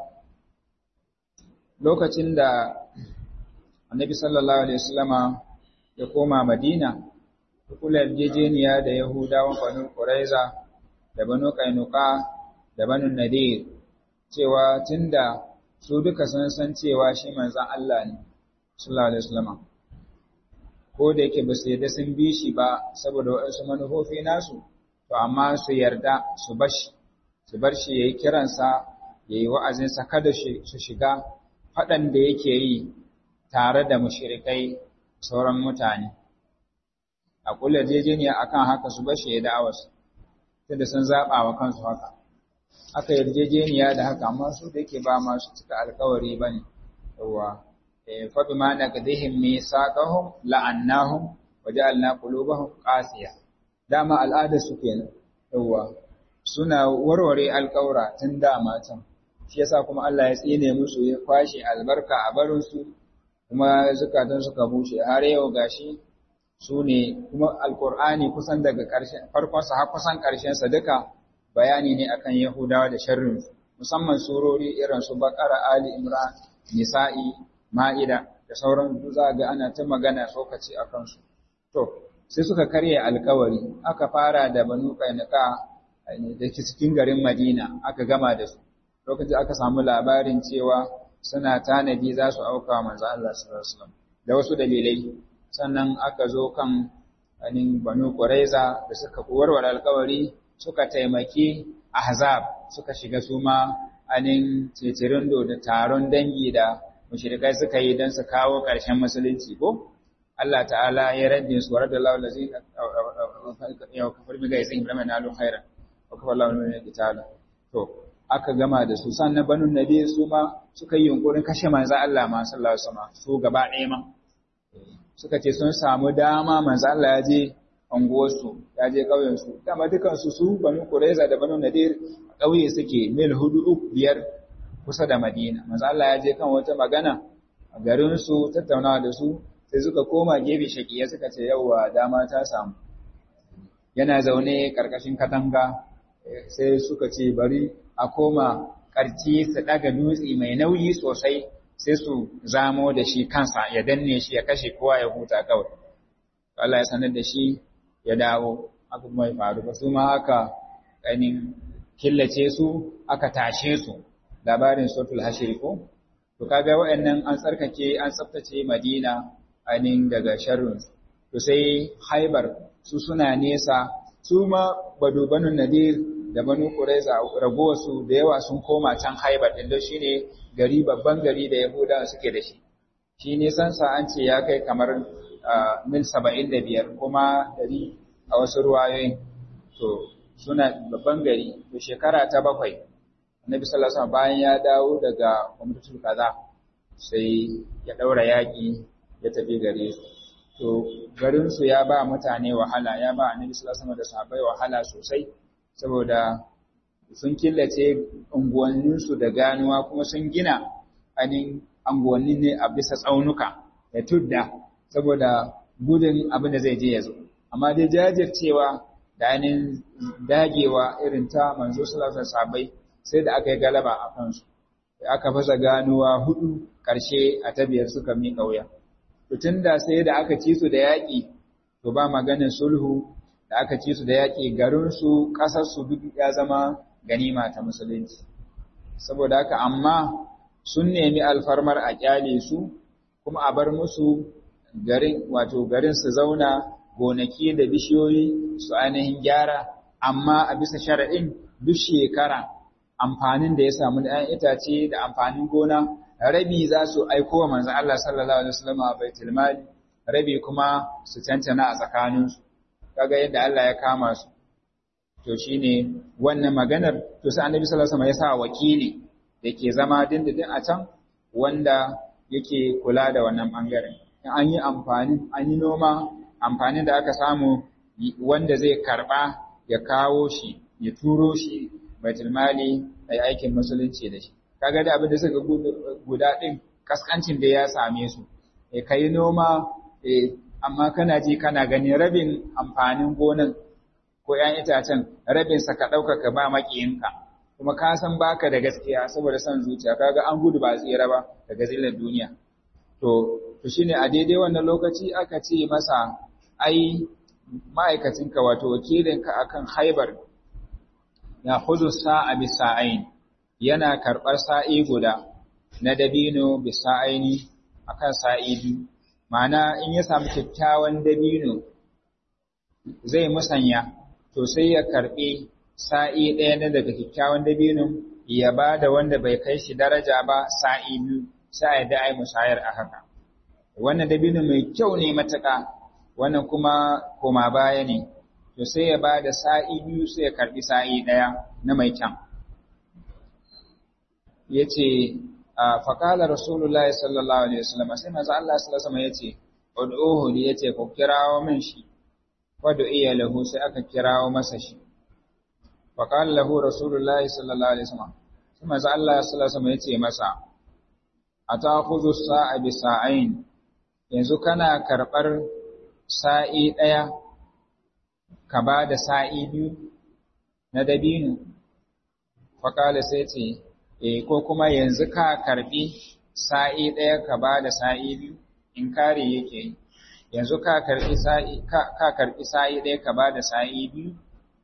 lokacin da annabi sallallahu alaihi wasallama ya koma madina ya kula yarjejeniya da yahudawan banu quraiza da banu kainuka da banu nadir cewa tunda su duka sun san cewa shi manzon Allah ne sallallahu alaihi wasallama ko da yake ba su yarda sun bi shi ba saboda waɗansu manufofi nasu to amma su yarda su bashi su bar shi yayi kiransa yayi wa'azinsa kada su shiga faɗan da yake yi tare da mushrikai sauran mutane a kula jejeniya akan haka su bashi ya da'awarsu tunda sun zaɓa wa kansu haka aka yarjejeniya da haka amma su da yake ba masu cika alkawari bane yawa fa bima naqdihim misaqahum la'annahum waja'alna qulubahum qasiya dama al'ada su kenan yawa suna warware alƙawra tun dama can shi yasa kuma Allah ya tsine musu ya kwashe albarka a barin su kuma zukatan suka bushe har yau gashi su ne kuma alkur'ani kusan daga ƙarshen farkonsa har kusan ƙarshensa duka bayani ne akan yahudawa da sharrin musamman surori irin su bakara ali imran nisa'i ma'ida da sauran za ga ana ta magana tsokaci a kansu to sai suka karya alkawari aka fara da banu qainqa da ke cikin garin madina aka gama da su lokacin aka samu labarin cewa suna tanadi za su auka manzo Allah sallallahu alaihi wasallam da wasu dalilai sannan aka zo kan anin banu quraiza da suka warware alkawari suka taimaki ahzab suka shiga su ma anin cecirindo da taron dangi da mushrikai suka yi don su kawo ƙarshen musulunci ko Allah ta'ala ya raddi su warada Allah lazina ya kafar mi gaisa Ibrahim na alu khaira wa kafar Allah min qitala to aka gama da su sannan banu nabi su ma suka yi yunkurin kashe manzo Allah ma sallallahu alaihi wasallam su gaba ɗaya ma suka ce sun samu dama manzo Allah ya je anguwarsu ya je ƙauyensu dama dukansu su banu Qurayza da banu Nadir ƙauye suke mil hudu uku biyar kusa da Madina manzo Allah ya je kan wata magana a garin su tattaunawa da su sai suka koma gefe shakiya suka ce yauwa dama ta samu yana zaune karkashin katanga sai suka ce bari a koma karci su daga dutse mai nauyi sosai sai su zamo da shi kansa ya danne shi ya kashe kowa ya huta kawai Allah ya sanar da shi ya dawo aka kuma ya faru ba su ma aka ganin killace su aka tashe su labarin suratul hashir ko to kaga waɗannan an tsarkake an tsaftace Madina ainin daga sharrin to sai Haibar su suna nesa su ma badu banu Nadir da banu Quraiza ragowar su da yawa sun koma can Haibar din da shine gari babban gari da Yahudawa suke da shi shi nisan sa an ce ya kai kamar mil 75 kuma dari a wasu ruwayoyin to suna babban gari to shekara ta bakwai annabi sallallahu alaihi wasallam bayan ya dawo daga umratul kaza sai ya daura yaki ya tafi gare su to garin su ya ba mutane wahala ya ba annabi sallallahu alaihi wasallam da sahabbai wahala sosai saboda sun killace unguwannin su da ganuwa kuma sun gina anin unguwannin ne a bisa tsaunuka da tudda saboda gudun abin da zai je ya zo amma dai jajircewa da ainihin dagewa irin ta manzo sallallahu alaihi wasallam sai da aka yi galaba a kansu da aka fasa ganuwa hudu ƙarshe a tabiyar suka miƙa wuya to tunda sai da aka ci su da yaƙi to ba maganin sulhu da aka ci su da yaƙi garin su ƙasar su duk ya zama ganima ta musulunci saboda haka amma sun nemi alfarmar a kyale su kuma a bar musu garin wato garin su zauna gonaki da bishiyoyi su ainihin gyara amma a bisa shari'in duk shekara amfanin da ya samu da ‘yan itace da amfanin gona rabi za su aiko wa manzan Allah sallallahu Alaihi wasallam a baitul mali rabi kuma su cancana a tsakaninsu kaga yadda Allah ya kama su to shine wannan maganar to sai annabi sallallahu Alaihi wasallam ya sa wakili da ke zama dindindin a can wanda yake kula da wannan bangaren in an yi amfani an yi noma amfanin da aka samu wanda zai karba ya kawo shi ya turo shi baitul mali ai aikin musulunci da shi kaga da abin da suka guda din kaskancin da ya same su eh kai noma eh amma kana ji kana gani rabin amfanin gonan ko ƴan itacen rabin sa ka dauka ka ba makiyinka kuma ka san baka da gaskiya saboda son zuciya kaga an gudu ba tsira ba daga zillar duniya to to shine a daidai wannan lokaci aka ce masa ai ma'aikacinka wato wakilinka akan haibar ya hudu sa'a bisa'ain yana karɓar sa'i guda na dabino bisa'aini akan sa'i biyu ma'ana in ya samu kyakkyawan dabino zai musanya to sai ya karɓi sa'i ɗaya na daga kyakkyawan dabino ya ba da wanda bai kai shi daraja ba sa'i biyu sai da ai musayar a haka wannan dabino mai kyau ne matuƙa wannan kuma koma baya ne to sai ya ba da sa'i biyu sai ya karɓi sa'i ɗaya na mai kyan. Ya ce, Faƙalar Rasulullah sallallahu Alaihi wasallam sai maza Allah sallallahu ya ce, ud'uhu li yace ku kirawo min shi wadu iya lahu sai aka kirawo masa shi fa qala lahu rasulullahi sallallahu alaihi wasallam sai manzo Allah sallallahu alaihi wasallam yace masa atakhudhu sa'a bi sa'ain yanzu kana karbar sa'i daya ka ba da sa'i biyu na dabino fa qala sai ce eh ko kuma yanzu ka karbi sa'i daya ka ba da sa'i biyu in kare yake yi yanzu ka karbi sa'i ka karbi sa'i ɗaya ka bada sa'i biyu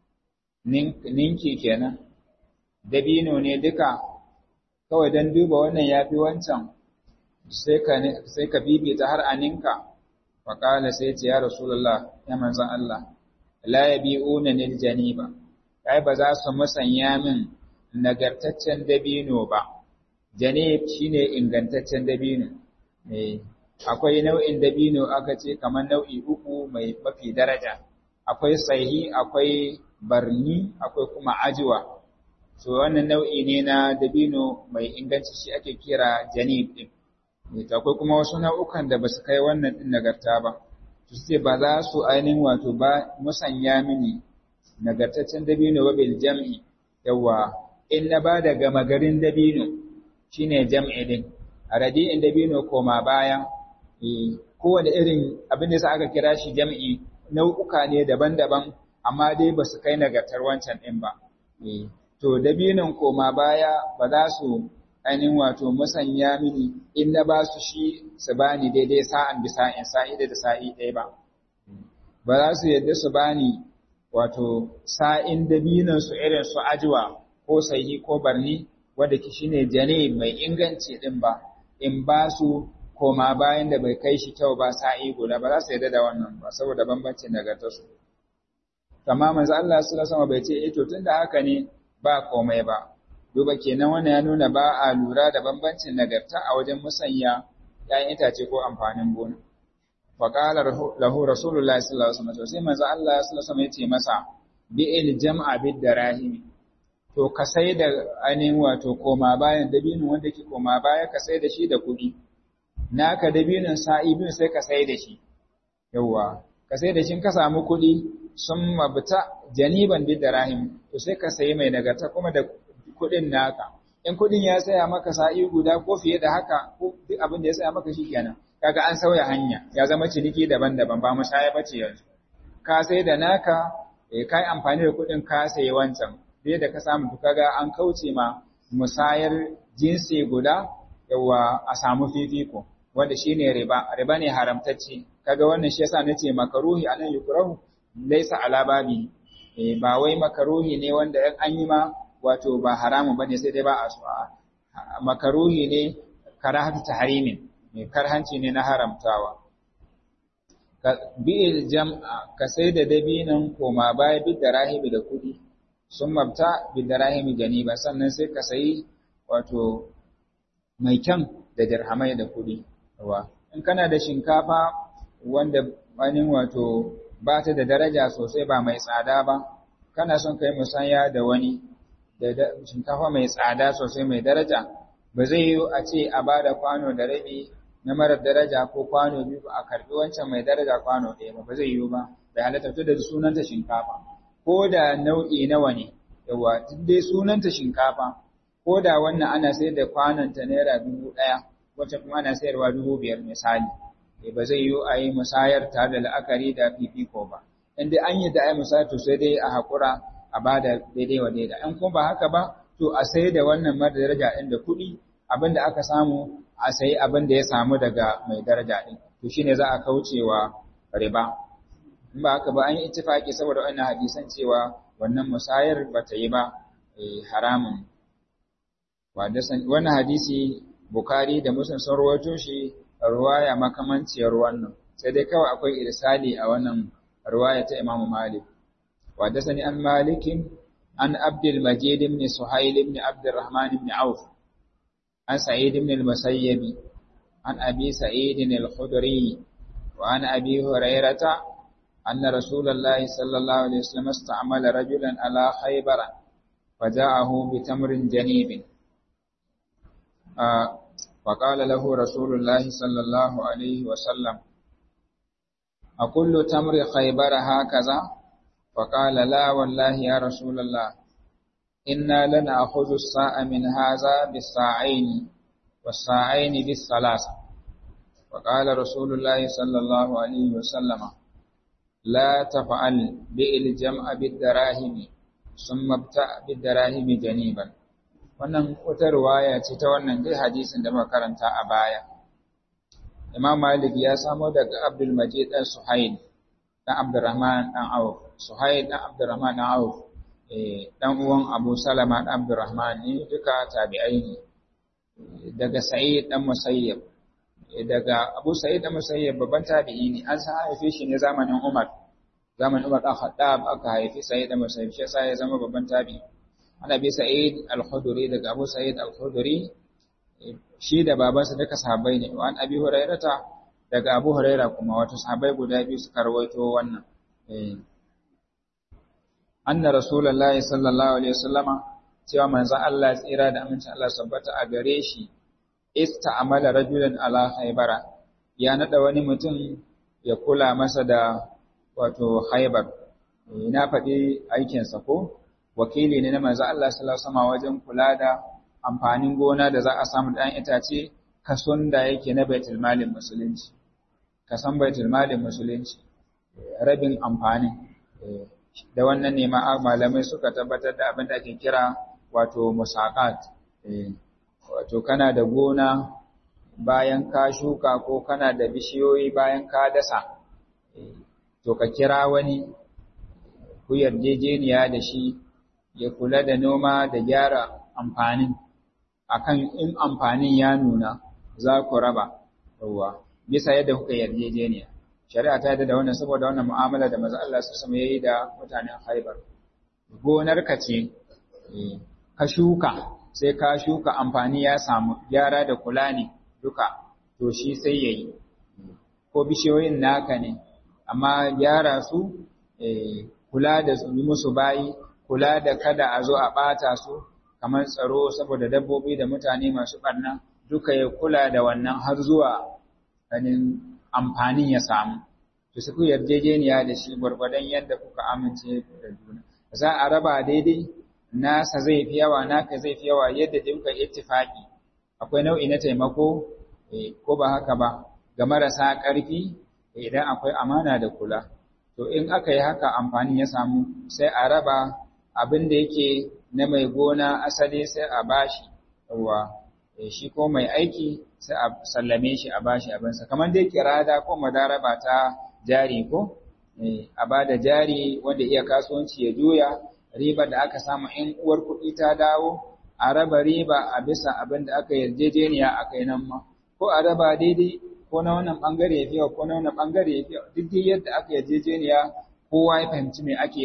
ninki kenan dabino ne duka kawai don duba wannan yafi wancan sai ka sai ka bibita har a ninka fa qala sai ce ya rasulullah ya manzon Allah la yabi'una nil janiba kai ba za su musanya min nagartaccen dabino ba janib shine ingantaccen dabino eh akwai nau'in dabino aka ce kamar nau'i uku mai mafi daraja akwai sahihi akwai barni akwai kuma ajiwa so wannan nau'i ne na dabino mai inganci shi ake kira janib din akwai kuma wasu nau'ukan da basu kai wannan din nagarta ba to sai ba za su ainihin wato ba musanya mini nagartaccen dabino ba bil jam'i yawa in na ba da gama garin dabino shine jam'i din a radi'in dabino koma baya kowane irin abin da sa aka kira shi jam'i nau'uka ne daban-daban amma dai ba su kai nagartar wancan ɗin ba. To, dabinin koma baya ba za su ainihin wato musanya mini in na ba su shi su ba ni daidai sa'an bisa in sa'i da sa'i ɗaya ba. Ba za su yadda su ba ni wato sa'in dabinin su irin su ajiwa ko sahi ko barni wadda ki shine jane mai inganci ɗin ba, in ba su koma bayan da bai kai shi kyau ba sa'i guda ba za su yarda da wannan ba saboda bambancin nagartarsu. Amma manzo Allah sallallahu alaihi bai ce eh to tunda haka ne ba komai ba. Duba kenan wannan ya nuna ba a lura da bambancin nagarta a wajen musanya ‘ya'yan itace ko amfanin gona. Fa qala lahu Rasulullahi sallallahu alaihi wasallam sai manzo Allah sallallahu alaihi ya ce masa bi'il jam'a bid darahim to ka sai da ainihin wato koma bayan dabinin wanda ke koma baya ka sai da shi da kuɗi. naka dabinin sa'i bin sai ka sai da shi, yauwa, ka sai da shi ka samu kuɗi sun mabuta janiban bid da rahim, to sai ka sayi mai nagarta kuma da kuɗin naka. In kuɗin ya saya maka sa'i guda ko fiye da haka ko duk abin da ya saya maka shi kenan, kaga an sauya hanya, ya zama ciniki daban-daban ba musaya bace yanzu. Ka sai da naka, eh, ka yi amfani da kuɗin ka sayi wancan, dai da ka samu kaga an kauce ma musayar jinsi guda, yawa a samu fifiko. wanda shine riba riba ne haramtacce kaga wannan shi yasa nace makaruhi anan yukrahu laysa ala babi eh ba wai makaruhi ne wanda in an yi ma wato ba haramun bane sai dai ba a so makaruhi ne karahatu tahrimin ne karhanci ne na haramtawa ka bil jam'a ka sai da dabinan koma baya bid darahibi da kudi sun mabta bid darahimi ganiba sannan sai ka sayi wato mai kyan da dirhamai da kudi wa in kana da shinkafa wanda wani wato ba ta da daraja sosai ba mai tsada ba kana son kai musanya da wani da shinkafa mai tsada sosai mai daraja ba zai yi a ce a bada kwano da rabi na marar daraja ko kwano biyu a karbi wancan mai daraja kwano ɗaya ba ba zai yi ba bai halatta da sunanta shinkafa ko da nau'i nawa ne yawa duk dai sunanta shinkafa ko da wannan ana sayar da kwanonta naira dubu ɗaya wacce kuma ana sayarwa dubu biyar misali ba zai yiwu a yi musayar tare da la'akari da fifiko ba in dai an yi da ai musayar to sai dai a haƙura a ba da daidai wa daidai in kuma ba haka ba to a sai da wannan mara daraja ɗin da kuɗi abin da aka samu a sayi abin da ya samu daga mai daraja ɗin to shine za a kaucewa riba in ba haka ba an yi ittifaki saboda wannan hadisan cewa wannan musayar ba ta yi ba haramun wannan hadisi Bukhari da Muslim sun rawaito shi ruwaya makamanciyar wannan sai dai kawai akwai irsali a wannan ruwaya ta Imam Malik wa dasani an Malik an Abdul Majid ibn Suhail ibn Abd Rahman ibn Auf an Sa'id ibn al-Musayyib an Abi Sa'id al-Khudri wa an Abi Hurairah أن رسول الله صلى الله عليه وسلم استعمل رجلا على خيبر فجاءه بتمر جنيب فقال له رسول الله صلى الله عليه وسلم أكل تمر خيبر هكذا فقال لا والله يا رسول الله إنا لنأخذ الساء من هذا بالساعين والساعين بالثلاثة وقال رسول الله صلى الله عليه وسلم لا تفعل بئل الجمع بالدراهم ثم ابتع بالدراهم جنيبا wannan wata ruwaya ce ta wannan dai hadisin da muka karanta a baya Imam Malik ya samo daga Abdul Majid dan Suhail dan Abdurrahman dan Auf Suhail dan Abdurrahman dan Auf eh dan uwan Abu Salama dan Abdurrahman ne duka tabi'ai ne daga Sa'id dan Musayyib daga Abu Sa'id dan Musayyib babban tabi'i ne an san haife shi ne zamanin Umar zamanin Umar dan Khattab aka haifi Sa'id dan Musayyib shi yasa ya zama babban tabi'i ana bi Sa'id al-Khudri daga Abu Sa'id al-Khudri shi da babansa duka sahabbai ne wa an Abi Hurairata daga Abu Huraira kuma wato sahabbai guda biyu suka rawaito wannan eh anna rasulullahi sallallahu alaihi wasallama cewa manzon Allah tsira da amincin Allah sabbata a gare shi ista'amala rajulan ala haibara ya nada wani mutum ya kula masa da wato haibar na faɗi aikinsa ko wakili ne na manzo Allah sallallahu alaihi wasallam wajen kula da amfanin gona da za a samu dan itace kason da yake na baitul malin musulunci kasan baitul malin musulunci rabin amfanin da wannan ne ma malamai suka tabbatar da abin da ake kira wato musaqat wato kana da gona bayan ka shuka ko kana da bishiyoyi bayan ka dasa to ka kira wani ku yarjejeniya da shi ya kula da noma da gyara amfanin akan in amfanin ya nuna za ku raba ruwa bisa yadda kuka yarjejeniya shari'a ta da wannan saboda wannan mu'amala da manzo Allah su sama yayi da mutanen Khaibar gonar ka ce ka shuka sai ka shuka amfani ya samu gyara da kula ne duka to shi sai yayi ko bishiyoyin naka ne amma gyara su kula da su musu bayi kula da kada a zo a ɓata su kamar tsaro saboda dabbobi da mutane masu ɓarna duka ya kula da wannan har zuwa ganin amfanin ya samu to su yarjejeniya da shi gwargwadon yadda kuka amince da juna za a raba daidai nasa zai fi yawa naka zai fi yawa yadda dai kuka ittifaki akwai nau'i na taimako ko ba haka ba ga marasa ƙarfi idan akwai amana da kula to in aka yi haka amfanin ya samu sai a raba abin da yake na mai gona asali sai a bashi yawa shi ko mai aiki sai a sallame shi a bashi abinsa kamar dai kirada ko madaraba ta jari ko a ba da jari wanda iya kasuwanci ya juya riba da aka samu in uwar kuɗi ta dawo a raba riba a bisa abin da aka yarjejeniya a kai nan ma ko a raba daidai ko na wannan bangare ya fiya ko na wannan bangare ya fiya duk dai yadda aka yarjejeniya kowa ya fahimci me ake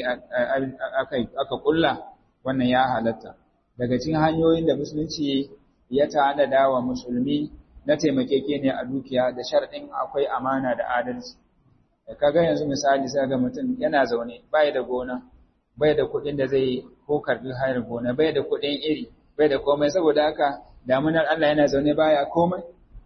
aka kulla wannan ya halatta daga cikin hanyoyin da musulunci ya tanada wa musulmi na taimakekeniya a dukiya da sharɗin akwai amana da adalci kaga yanzu misali sai ga mutum yana zaune bai da gona bai da kuɗin da zai ko karbi hayar gona bai da kuɗin iri bai da komai saboda haka damunar Allah yana zaune baya komai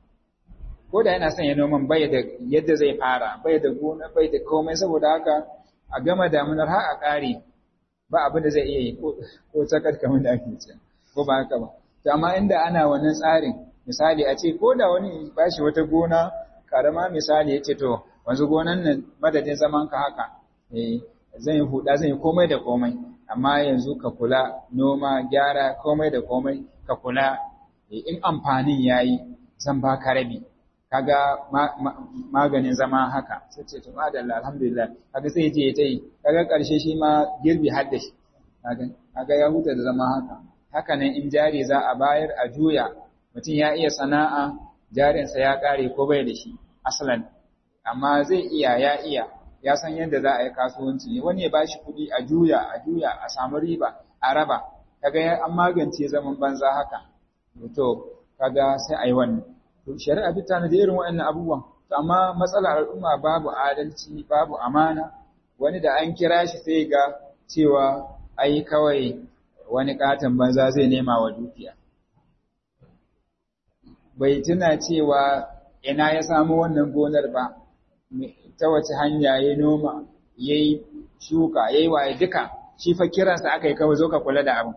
ko da yana son ya noman bai da yadda zai fara bai da gona bai da komai saboda haka a gama damunar har a ƙare ba abin da zai iya yi ko tsakar kamar da ake ce ko ba haka ba to amma inda ana wannan tsarin misali a ce ko da wani ba shi wata gona karama misali ya ce to wanzu gonan nan madadin zaman ka haka eh zan yi huda zan yi komai da komai amma yanzu ka kula noma gyara komai da komai ka kula in amfanin yayi zan baka rabi kaga maganin zama haka sai ce to madalla alhamdulillah kaga sai je ta yi kaga karshe shi ma girbi har da shi kaga ya huta da zama haka haka nan in jari za a bayar a juya mutum ya iya sana'a jarinsa ya kare ko bai da shi asalan amma zai iya ya iya ya san yadda za a yi kasuwanci wani ya bashi kuɗi a juya a juya a samu riba a raba kaga an magance zaman banza haka to kaga sai a yi wannan to shari'a duk tana da irin waɗannan abubuwan to amma matsalar al'umma babu adalci babu amana wani da an kira shi sai ga cewa ai kawai wani katon banza zai nema wa dukiya bai tuna cewa ina ya samu wannan gonar ba ta wace hanya ya noma ya yi shuka ya yi waye duka shi fa kiransa aka yi kawai zo ka kula da abin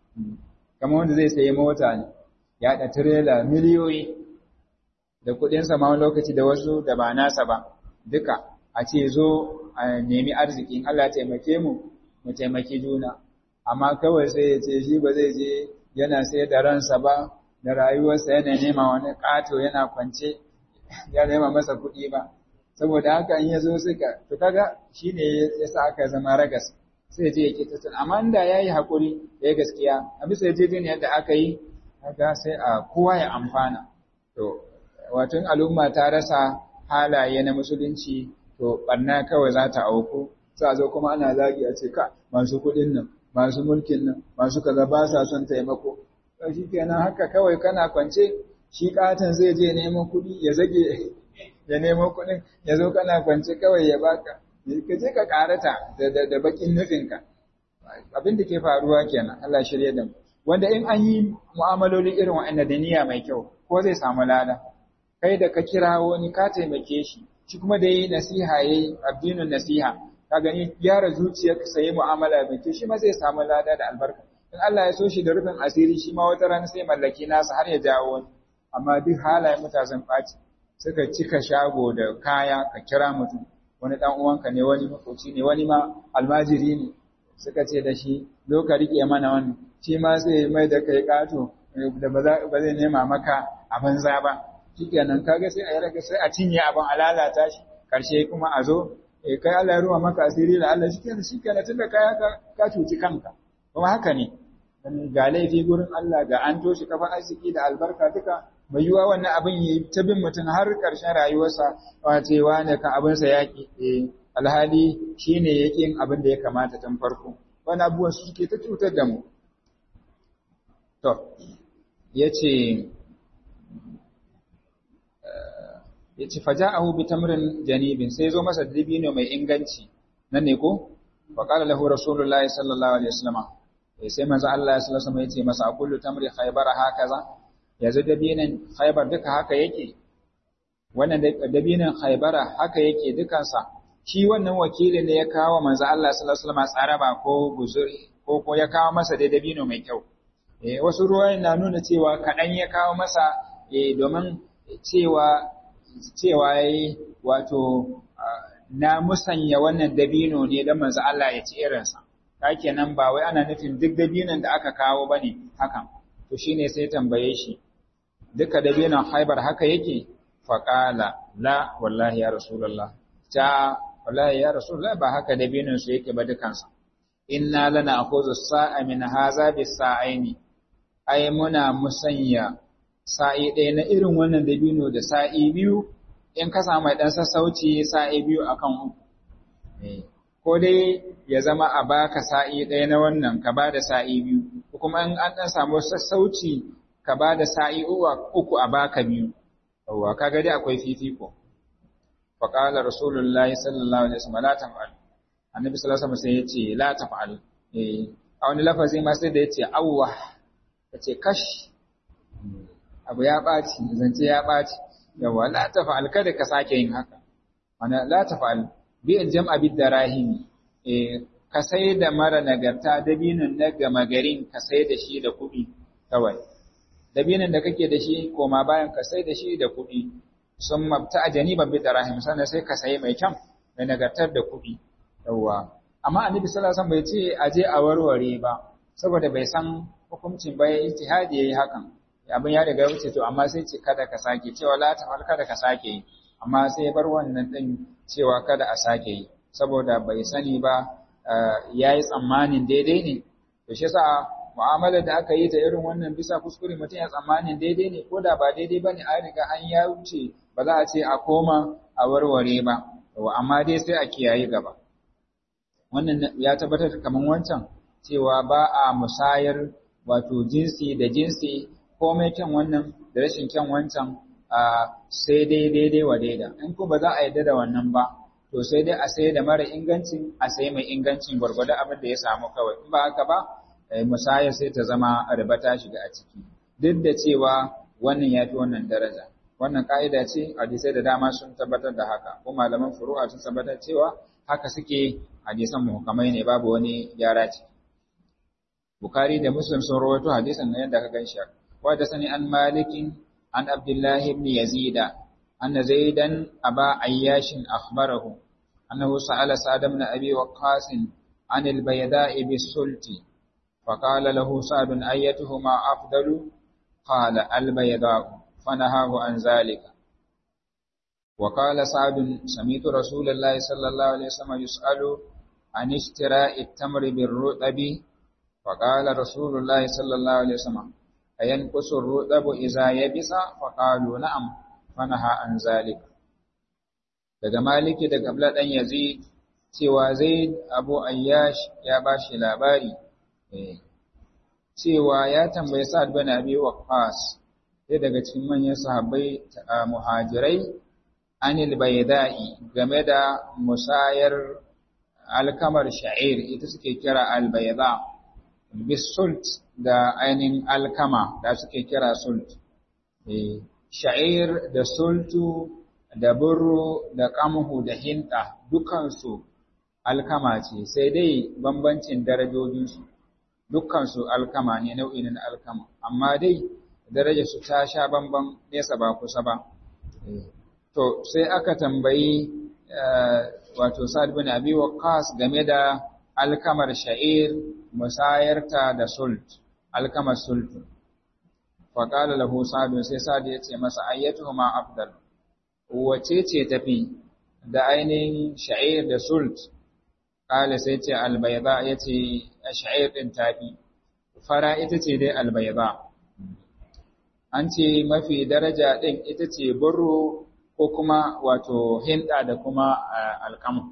kamar wanda zai sayi mota ne ya da tirela miliyoyi da kuɗinsa ma wani lokaci da wasu da ba nasa ba duka a ce zo a nemi arziki in Allah taimake mu mu taimaki juna amma kawai sai ya ce shi ba zai je yana sai da ransa ba da rayuwarsa yana nema wani ƙato yana kwance ya nema masa kuɗi ba saboda haka in ya zo suka to kaga shine ya sa aka zama ragas sai je ya kita amma da ya yi haƙuri ya gaskiya a bisa yarjejeniyar da aka yi kaga sai a kowa ya amfana to wato al'umma ta rasa halaye na musulunci to barna kawai za ta auku za a zo kuma ana zagi a ce ka masu kuɗin nan masu mulkin nan masu kaza ba sa son taimako shi kenan haka kawai kana kwance shi katon zai je neman kuɗi ya zage ya nemo kuɗin ya zo kana kwance kawai ya baka ka je ka karata da bakin nufinka abin da ke faruwa kenan Allah shirye da mu wanda in an yi mu'amaloli irin wa'annan da niyya mai kyau ko zai samu lada kai da ka kira wani ka taimake shi shi kuma da yi nasiha yayi addinin nasiha ka gani gyara zuciyarka sai mu'amala mai kyau shi ma zai samu lada da albarka in Allah ya so shi da rufin asiri shi ma wata rana sai mallaki nasa har ya jawo wani amma duk halayen mutanen ɓaci suka cika shago da kaya ka kira mutum wani ɗan uwanka ne wani makoci ne wani ma almajiri ne suka ce da shi zo ka riƙe mana wannan shi ma sai mai da kai ƙato da ba zai nema maka a banza ba shikenan kaga sai a yi raga sai a cinye abin a lalata shi karshe kuma a zo kai Allah ya ruwa maka asiri da Allah shikenan shikenan tunda kai ka cuci kanka kuma haka ne ga laifi gurin Allah ga an toshe kafa arziki da albarka duka mai yiwuwa wannan abin yi ta bin mutum har ƙarshen rayuwarsa wacewa ne kan abinsa yaƙi alhali shi ne yake yin abin da ya kamata tun farko wani abubuwan su suke ta cutar da mu to ya ce ya ce faja a hubi tamrin janibin sai zo masa dibino mai inganci nan ne ko faƙala lahu rasulullahi sallallahu alaihi wasallam sai manzo Allah ya sallallahu alaihi wasallam ya ce masa kullu tamri khaybara hakaza yanzu dabinan khaybar duka haka yake wannan dabinan khaybara haka yake dukansa shi wannan wakili ne ya kawo manzo Allah sallallahu alaihi wasallam tsaraba ko guzuri ko ko ya kawo masa da dabino mai kyau eh wasu ruwayoyi na nuna cewa kadan ya kawo masa eh domin cewa cewa yayi wato na musanya wannan dabino ne dan manzo Allah ya ci irinsa kenan ba wai ana nufin duk dabinan da aka kawo bane hakan to shine sai tambaye shi duka dabinan haibar haka yake faqala la wallahi ya rasulullah ta wallahi ya rasulullah ba haka dabinan su yake ba dukansa inna lana akhuzu sa'a min hadha bis sa'aini ai muna musanya sa'i ɗaya na irin wannan dabino da sa'i biyu in ka samu ɗan sassauci sa'i biyu akan uku ko dai ya zama a baka sa'i ɗaya na wannan ka ba da sa'i biyu, kuma in an ɗan samu sassauci ka ba da sa'i uku a baka biyu, yawwa ka gadi akwai fifiko. Faƙalar Rasulullahi sallallahu Alaihi wasallam la tafa'al. Annabi sallallahu Alaihi wasallam sai ya ce la tafa'al. A wani lafazi ma sai da ya ce awwa, ya ce kash, abu ya ɓaci, zance ya ɓaci, yawwa la tafa'al kada ka sake yin haka. Wani la tafa'al bi'al jam'a bid darahimi eh ka sai da mara nagarta dabinin na gama garin ka sai da shi da kuɗi kawai dabinin da kake da shi koma bayan ka sai da shi da kuɗi sun mabta janiban bid darahim sannan sai ka sai mai kyan mai nagartar da kuɗi yawa amma annabi sallallahu alaihi wasallam bai ce a je a warware ba saboda bai san hukuncin ba ya ijtihadi yayi hakan abin ya riga wuce to amma sai ce kada ka sake cewa la tafal kada ka sake yi amma sai ya bar wannan din cewa kada a sake yi saboda bai sani ba ya yi tsammanin daidai ne to shi yasa mu'amalar da aka yi ta irin wannan bisa kuskure mutum ya tsammanin daidai ne ko da ba daidai ba ne an riga an ya wuce ba za a ce a koma a warware ba amma dai sai a kiyaye gaba wannan ya tabbatar kamar wancan cewa ba a musayar wato jinsi da jinsi komai kyan wannan da rashin kyan wancan sai dai daidai wa daida in ko ba za a yarda da wannan ba to sai dai a sai da mara ingancin a sai mai ingancin gwargwado abin da ya samu kawai in ba haka ba musaya sai ta zama riba ta shiga a ciki duk da cewa wannan ya fi wannan daraja wannan ka'ida ce hadisai da dama sun tabbatar da haka ko malaman furu'a sun tabbatar cewa haka suke hadisan muhkamai ne babu wani gyara ce Bukhari da Muslim sun rawaito hadisan nan yadda ka ganshi wa da sani an malikin an Abdullah ibn Yazid anna Zaidan aba Ayyash akhbarahu annahu sa'ala Sa'd ibn Abi Waqqas عن البيداء بالسلط فقال له سعد أيتهما أفضل قال البيضاء فنهاه عن ذلك وقال سعد سميت رسول الله صلى الله عليه وسلم يسأل عن اشتراء التمر بالرطب فقال رسول الله صلى الله عليه وسلم أينقص الرطب إذا يبس فقالوا نعم فنهى عن ذلك daga maliki daga abla dan yazid cewa zaid abu ayyash ya bashi labari cewa ya tambayi sa'ad bin abi waqqas sai daga cikin manyan sahabbai muhajirai anil bayda'i game da musayar alkamar sha'ir ita suke kira albayda bisult da ainihin alkama da suke kira sult sha'ir da sultu da burro da kamhu da hinta dukansu alkama ce sai dai bambancin darajojinsu dukkansu alkama ne nau'in na alkama amma dai daraja su ta sha bamban nesa ba kusa ba to sai aka tambayi wato Sa'ad bin Abi Waqqas game da alkamar sha'ir musayarta da sult alkamar sult fa qala lahu Sa'ad sai Sa'ad ya ce masa ayyatuhuma afdal wace ce tafi da ainihin sha'ir da sult qala sai ce albayda yace sha'ir din tafi fara ita ce dai albayda an ce mafi daraja ɗin ita ce burro ko kuma wato hinda da kuma alkama.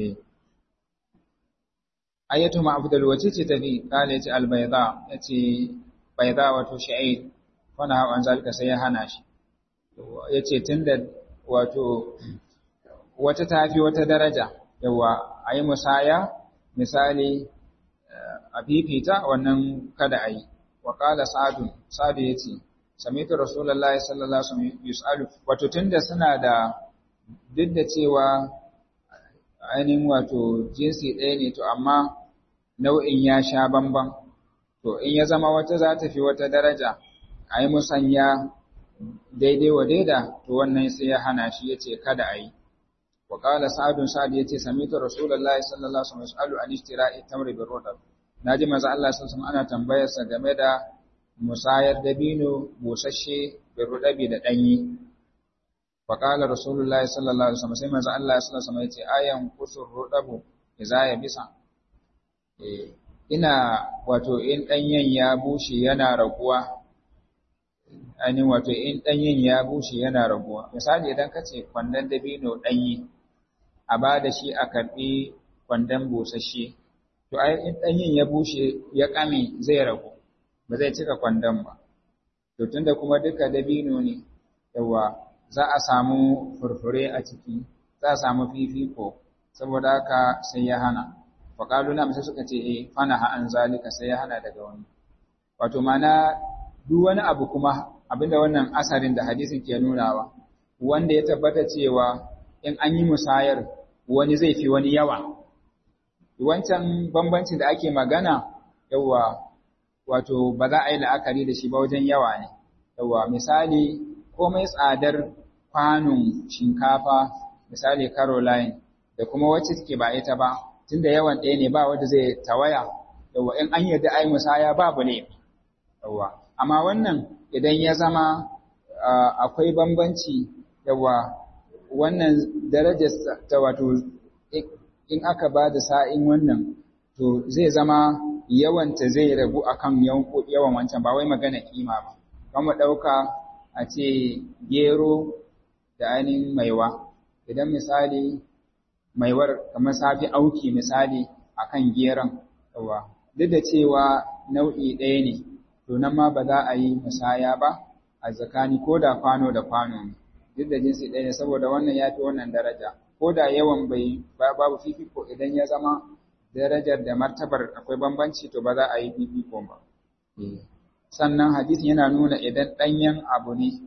Ayyatu ma'afdal wace ce tafi kala ya ce albayda ya ce bayda wato sha'id wani hawan zalika sai ya hana shi. Ya ce tun da wato wata tafi wata daraja yawa a yi musaya misali a fifita wannan kada a yi. Wa kala sa'adu, sa'adu ya ce, samitu rasulullahi sallallahu alaihi wasallam yus'alu wato tunda suna da duk da cewa ainihin wato jinsi ɗaya ne to amma nau'in ya sha bamban to in ya zama wata za ta fi wata daraja a yi musanya daidai wa daida to wannan sai ya hana shi ya ce kada a yi wa qala sa'adun sa'ad ya ce samitu rasulullahi sallallahu alaihi wasallam yus'alu an ishtira'i tamri bi rudab naji manzo Allah sallallahu alaihi wasallam ana tambayarsa game da musayar dabino busasshe bin rudabi da ɗanyi. Faƙalar Rasulullah sallallahu Alaihi wasallam sai manzo Allah sallallahu Alaihi wasallam ya ce ayan kusur rudabu iza ya bisa. Ina wato in ɗanyen ya bushe yana raguwa, ainihin wato in ɗanyen ya bushe yana raguwa. Misali idan ka ce kwandon dabino ɗanyi, a ba da shi a karɓi kwandon busasshe, to ai in ɗanyen ya bushe ya ƙame zai ragu. ba zai cika kwandon ba. To tunda kuma duka dabino ne, yawa za a samu furfure a ciki, za a samu fifiko, saboda haka sai ya hana. Faƙalu na sai suka ce, eh, fana ha'an zalika sai ya hana daga wani. Wato mana duk wani abu kuma abinda wannan asarin da hadisin ke nunawa, wanda ya tabbata cewa in an yi musayar wani zai fi wani yawa. Wancan bambancin da ake magana, yawa wato ba za a yi la'akari da shi ba wajen yawa ne. Yawa misali komai tsadar kwanon shinkafa misali Caroline da kuma wacce take ba ita ba tunda yawan ɗaya ne ba wanda zai tawaya yawa in an yarda ai musaya babu ne yawa amma wannan idan ya zama akwai bambanci yawa wannan darajar ta wato in aka ba da sa'in wannan to zai zama yawanta zai ragu akan yawan wancan ba wai magana kima ba kuma ɗauka a ce gero da ainihin maiwa idan misali maiwar kamar safi auki misali akan geron yawa duk da cewa nau'i ɗaya ne to nan ma ba za a yi musaya ba a tsakani ko da kwano da kwano ne duk da jinsi ɗaya ne saboda wannan ya fi wannan daraja ko da yawan bai babu fifiko idan ya zama darajar da martabar akwai bambanci to ba za a yi fifiko ba sannan hadisin yana nuna idan ɗanyen abu ne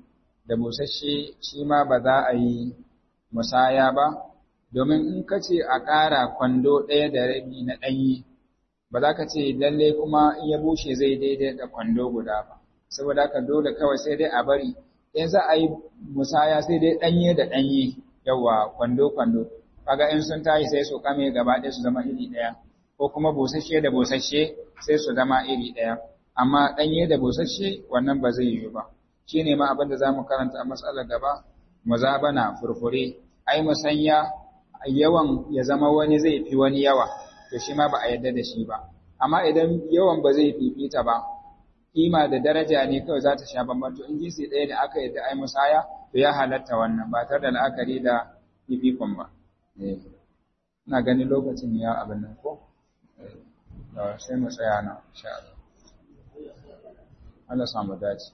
da busasshe shi ma ba za a yi musaya ba domin in ka ce a ƙara kwando ɗaya da rabi na ɗanyi ba za ka ce lalle kuma in ya bushe zai daidai da kwando guda ba saboda haka dole kawai sai dai a bari in za a yi musaya sai dai ɗanye da ɗanye yawa kwando kwando kaga in sun tashi sai su kame gaba ɗaya su zama iri ɗaya ko kuma busasshe da busasshe sai su zama iri ɗaya amma ɗanye da busasshe wannan ba zai yiwu ba shine ma abin da za mu karanta a matsalar gaba muzabana furfure ai musanya yawan ya zama wani zai fi wani yawa to shi ma ba a yarda da shi ba amma idan yawan ba zai fifita ba kima da daraja ne kawai za ta sha bambam to in jinsi ɗaya da aka yarda ai musaya to ya halatta wannan ba tare da la'akari da fifikon ba ina ganin lokacin ya abin nan ko sai mu tsaya na insha Allah Allah samu dace